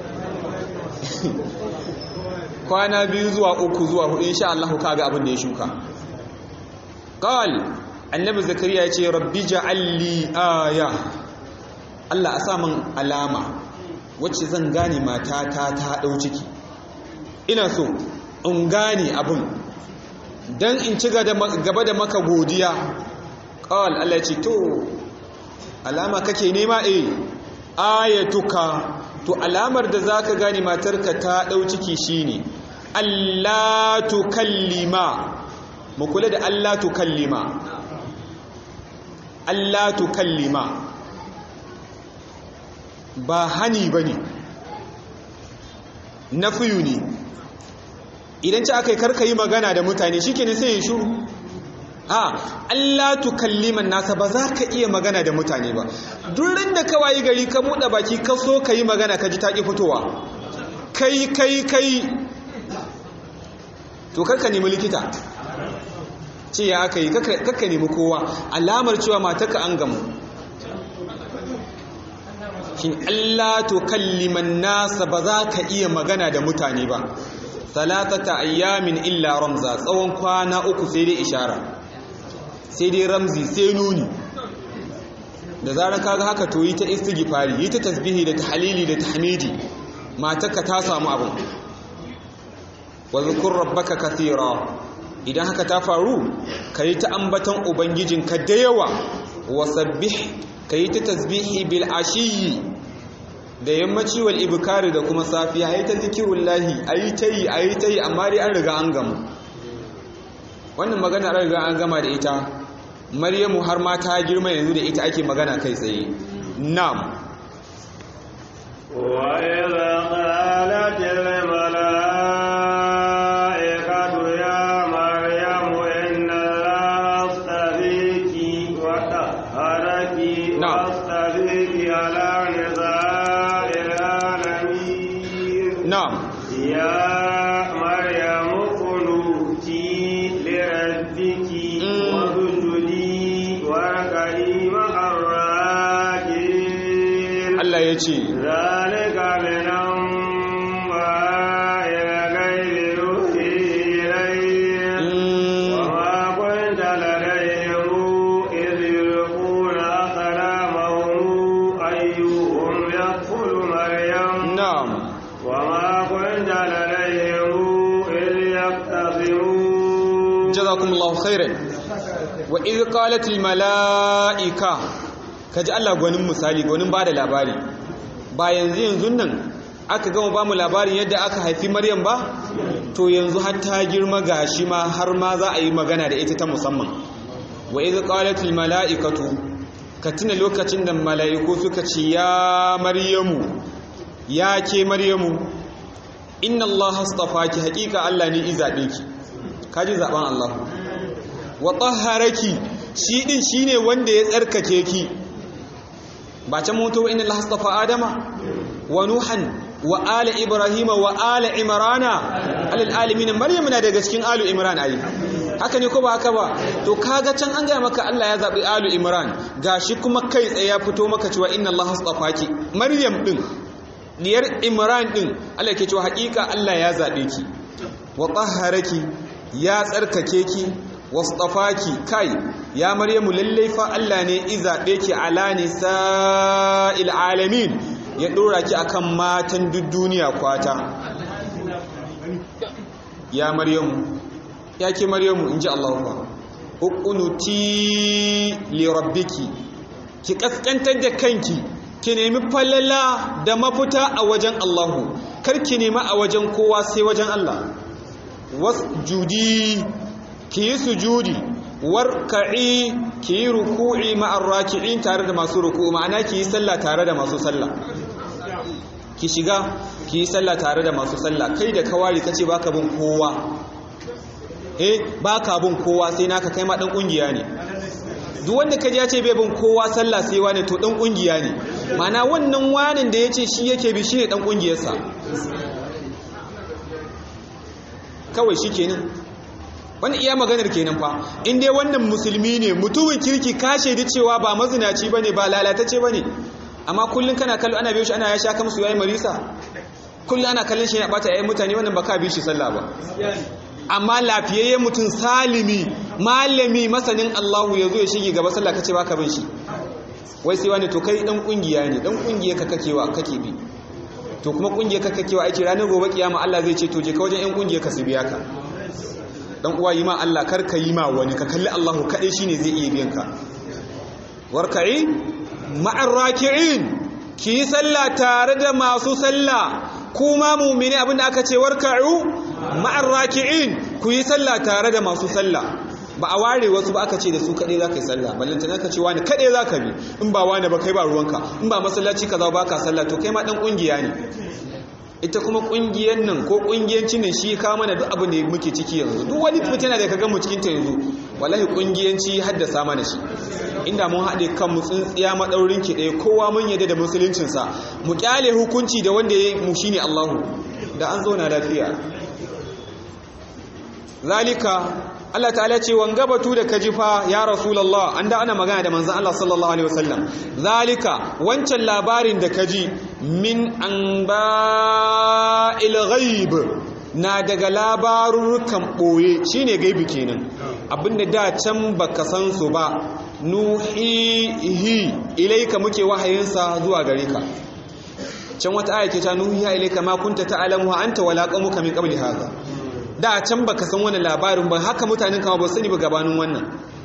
Speaker 1: kwana biyu zuwa uku zuwa hudu insha Allah ka ga abin da ya shuka qal annabi zakariya ya ce rabbi ja'alli aya Allah a sa min alama wacce zan gane matata ta dau ciki ina so in gane abin dan in ci gaba da maka godiya qal Allah ya ce to alama kake nema eh ayatuka to alamar da zaka gane matarka ta dau ciki shine Allah tukallima mu kula da Allah tukallima Allah tukallima ba hani bane nafiyu ne idan ci aka yi karka yi magana da mutane shikenan sai ya shuru a Allah tukalliman nasa ba za ka iya magana da mutane ba durin da ka wayi gari ka buɗe baki ka so ka yi magana ka ji taƙi fitowa kai kai kai to karka nemi likita ce ya aka yi karka nemi kowa alamar cewa mataka an gamu shi Allah tukalliman nasa ba za ka iya magana da mutane ba salatata ayyamin illa ramza tsawon kwana uku sai dai ishara sai dai ramzi sai nuni da zarar kaga haka to yi ta istighfari yi ta tasbihi da tahlili da tahmidi matarka ta samu abin wa zkur rabbaka kathira idan haka ta faru kai ta ambaton ubangijinka da yawa wa sabbih kai ta tasbihi bil ashiyi da yammaci wal ibkari da kuma safiya ayi ta zikirullahi ayi tayi ayi tayi amma dai an riga an gama wannan magana an riga an gama da ita maryamu har ma ta girma yanzu da ita ake magana kai tsaye na'am
Speaker 2: wa idza qalat al malaikatu ya maryamu inna allaha astabiki wa tahharaki wa astabiki ala nisa'il alamin
Speaker 1: na'am
Speaker 2: ya maryamu qunuti li rabbiki
Speaker 1: Allah ya ce
Speaker 2: ذلك من أنباء الغيب يوحي إليك وما كنت لديهم إذ يلقون أقلامهم أيهم يكفل مريم
Speaker 1: na'am
Speaker 2: وما كنت لديهم إذ يختصمون
Speaker 1: jazakumullahu khairan wa idh qalat al malaika kaji Allah gwanin misali gwanin bada labari ba yanzu yanzu nan aka gama ba mu labarin yadda aka haifi Maryam ba to yanzu har ta girma gashi ma har ma za a yi magana da ita ta musamman wa idh qalat al malaikatu ka tuna lokacin da mala'iku suka ce ya maryamu ya ke maryamu inna allaha astafaki haƙiƙa Allah ne izaɓe ki kaji zaɓen Allah wa tahharaki shi din shine wanda ya tsarkake ki ba can mutu inna allaha astafa adama wa nuhan wa ala ibrahima wa ala imrana alal alamin maryam na daga cikin alu imran ayi haka ne ko ba haka ba to kaga can an gaya maka Allah ya zabi alu imran gashi kuma kai tsaye ya fito maka cewa inna allaha astafaki maryam din diyar imran din Allah ke cewa hakika Allah ya zabe ki wa tahharaki ya tsarkake ki wasṭafaki kai ya maryamu lallai fa Allah ne izabe ki ala nisa'il alamin ya dora ki akan matan duk duniya kwata ya maryamu ya ke maryamu inji Allah fa uqunuti li rabbiki ki kaskantar da kanki ki nemi falala da mafita a wajen Allahu kar ki nemi a wajen kowa sai wajen Allah wasjudi ki yi sujudi warka'i ki yi ruku'i ma'ar raki'in tare da masu ruku'u ma'ana ki yi sallah tare da masu sallah ki shiga ki yi sallah tare da masu sallah kai da kawari kace baka bin kowa eh baka bin kowa sai naka kai ma dan kungiya ne duk wanda kaji ya ce bai bin kowa sallah sai wani to dan kungiya ne ma'ana wannan wanin da yace shi yake bi shi ne dan kungiyarsa kawai shi kenan wani iya maganar kenan fa in dai wannan musulmi ne mutumin kirki ka shaidi cewa ba mazinaci bane ba lalatacce bane amma kullun kana kallo ana biyo shi ana ya sha kamsu yayi marisa kullun ana kallon shi yana bata yayin mutane wannan ba ka bi shi sallah ba amma lafiyayye mutum salimi malami masanin Allahu yazo ya shige gaba sallah kace baka bin shi wai sai wani to kai dan kungiya ne dan kungiya ka kakewa kake bi to kuma kungiyar ka kakewa aiki ranar gobe kiyama Allah zai ce to je ka wajen yan kungiyar ka su biya ka dan uwa yi ma Allah kar ka yi ma wani ka kalli Allahu kadai shine zai iya biyan ka warka'i ma'ar raki'in ki yi sallah tare da masu sallah kuma mu'mini abinda aka ce warka'u ma'ar raki'in ku yi sallah tare da masu sallah ba a ware wasu ba aka ce da su kaɗai za ka yi sallah ballantana ka ce wani kaɗai za ka bi in ba wani ba kai ba ruwanka in ba masallaci ka za ba ka sallah to kai ma ɗan ƙungiya ne ita kuma ƙungiyar nan ko ƙungiyancin nan shi ka mana duk abin da muke ciki yanzu duk wani fitina da ka gan mu cikin ta yanzu wallahi ƙungiyanci haddasa mana shi inda mun haɗe kan mu tsintsiya maɗaurin ki ɗaya kowa mun yadda da musuluncinsa mu ƙyale hukunci da wanda ya yi mu shine Allahu da an zauna lafiya zalika Allah ta'ala ce wanga batu da kajifa ya rasulullah an da ana magana da manzon Allah sallallahu alaihi wasallam zalika wancan labarin da kaji min anba'il ghaib na daga labarurukan boye shine gaibi kenan abinda da can baka san su ba nuhihi ilaika muke wahayinsa zuwa gare ka can wata aya ke ta nuhiya ilaika ma kunta ta'lamu anta wala qaumuka min qabli hadha da can baka san wani labarin ba haka mutanen kama ba sani ba gabanin wannan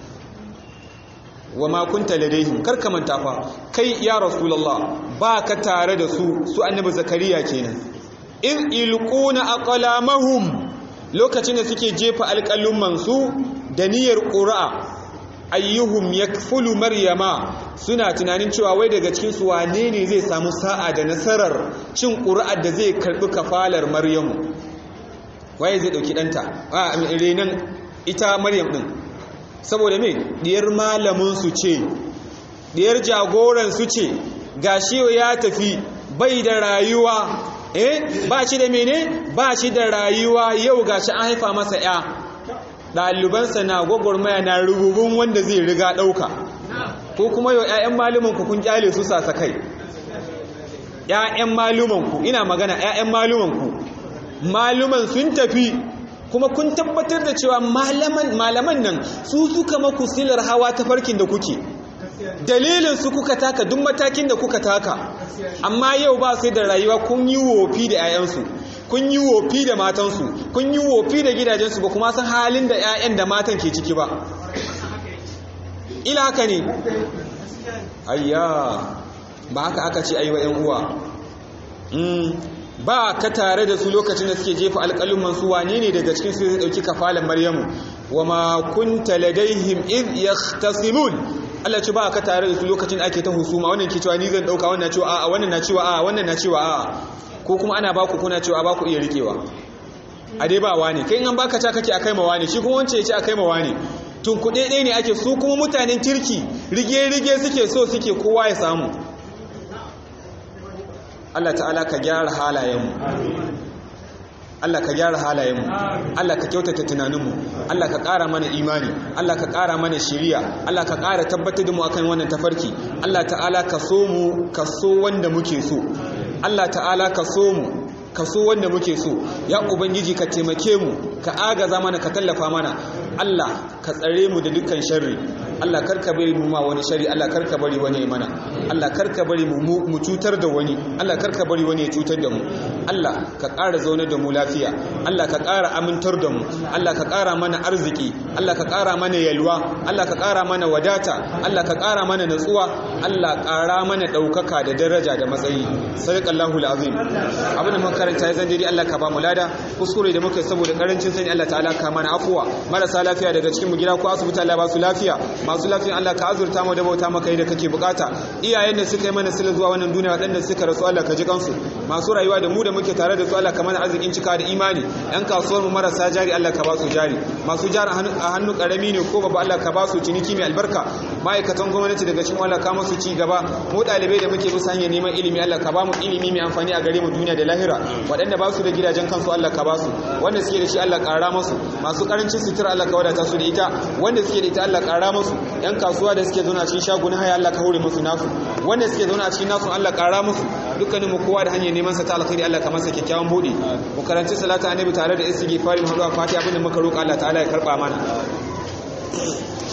Speaker 1: wa ma kunta ladaihim kar ka manta fa kai ya rasulullah ba ka tare da su su annabi zakariya kenan in ilquna aqlamahum lokacin da suke jefa alƙalumman su da niyyar qur'a ayyuhum yakfulu maryama suna tunanin cewa wai daga cikin su wane ne zai samu sa'a da nasarar cin qur'ar da zai karbi kafalar maryamu waye zai dauki danta a renan ita maryam din saboda me diyar malamin su ce diyar jagoran su ce gashi ya tafi bai da rayuwa eh ba shi da mene ba shi da rayuwa yau gashi an haifa masa ya ɗalibansa na gwagwarmaya na rububin wanda zai riga ɗauka ko kuma yau 'ya'yan malumanku kun kyale su sasa kai 'ya'yan malumanku ina magana 'ya'yan malumanku maluman sun tafi kuma kun tabbatar da cewa malaman nan su suka maku silar hawa ta farkin da kuke dalilin su kuka taka duk matakin da kuka taka amma yau ba sai da rayuwa kun yi wofi da 'ya'yansu kun yi wofi da matansu kun yi wofi da gidajensu ba kuma san halin da 'ya'yan da matan ke ciki ba ila haka ne ayya ba haka aka ce aiwa 'yan uwa ba ka tare da su lokacin da suke jefa alƙalin su wane ne daga cikin su zai ɗauki kafalan maryamu wa ma kunta ladaihim id yahtasimun Allah ce ba ka tare da su lokacin da ake ta husuma wannan ke cewa ni zan dauka wannan cewa a'a wannan na cewa a'a wannan na cewa a'a ko kuma ana baku kuna cewa ba ku iya rikewa a dai ba wani kai in an baka ta kake akai ma wani shi kuma wance ya ce akai ma wani tun kuɗe ɗaya ne ake su kuma mutanen kirki rige-rige suke so suke kowa ya samu Allah ta'ala ka gyara halayenmu Allah ka gyara halayenmu Allah ka kyautata tunaninmu Allah ka ƙara mana imani Allah ka ƙara mana shiriya Allah ka ƙara tabbatar da mu akan wannan tafarki Allah ta'ala ka so mu ka so wanda muke so Allah ta'ala ka so mu ka so wanda muke so ya ubangiji ka taimake mu ka agaza mana ka tallafa mana Allah ka tsare mu da dukkan sharri Allah karka bari mu ma wani shari Allah karka bari wani ya mana Allah karka bari mu mu cutar da wani Allah karka bari wani ya cutar da mu Allah ka ƙara zaune da mu lafiya Allah ka ƙara amintar da mu Allah ka ƙara mana arziki Allah ka ƙara mana yalwa Allah ka ƙara mana wadata Allah ka ƙara mana natsuwa Allah ƙara mana ɗaukaka da daraja da matsayi sadaqallahu alazim abin da muka karanta ya zandiri Allah ka ba mu lada kuskure da muka saboda karancin sani Allah ta'ala ka mana afuwa marasa lafiya daga cikin mu gida ko asibiti Allah ba su lafiya masu lafiya Allah ka azurta mu da bauta maka da kake bukata iyayen da suka yi mana sila zuwa wannan duniya waɗanda suka rasu Allah ka ji kansu masu rayuwa da mu da muke tare da su Allah ka mana arzikin cika da imani yan kasuwar mu marasa jari Allah ka ba su jari masu jari a hannu karami ne ko babu Allah ka ba su ciniki mai albarka ma'aikatan gwamnati daga cikin Allah ka musu ci gaba mu ɗalibai da muke bisa hanyar neman ilimi Allah ka ba mu ilimi mai amfani a gare mu duniya da lahira waɗanda ba su da gidajen kansu Allah ka ba su wanda suke da shi Allah ƙara masu masu ƙarancin sutura Allah ka wadata su da ita wanda suke da ita Allah ƙara masu yan kasuwa da suke zauna cikin shaguna haya Allah ka hore musu nasu wanda suke zauna cikin nasu Allah ƙara musu dukkanin mu kowa da hanyar neman sa ta alkhairi Allah ka masa kyakkyawan bude mu karanci salatu annabi tare da istighfari mu haɗu a fatiha abinda muka roƙa Allah ta'ala ya karɓa mana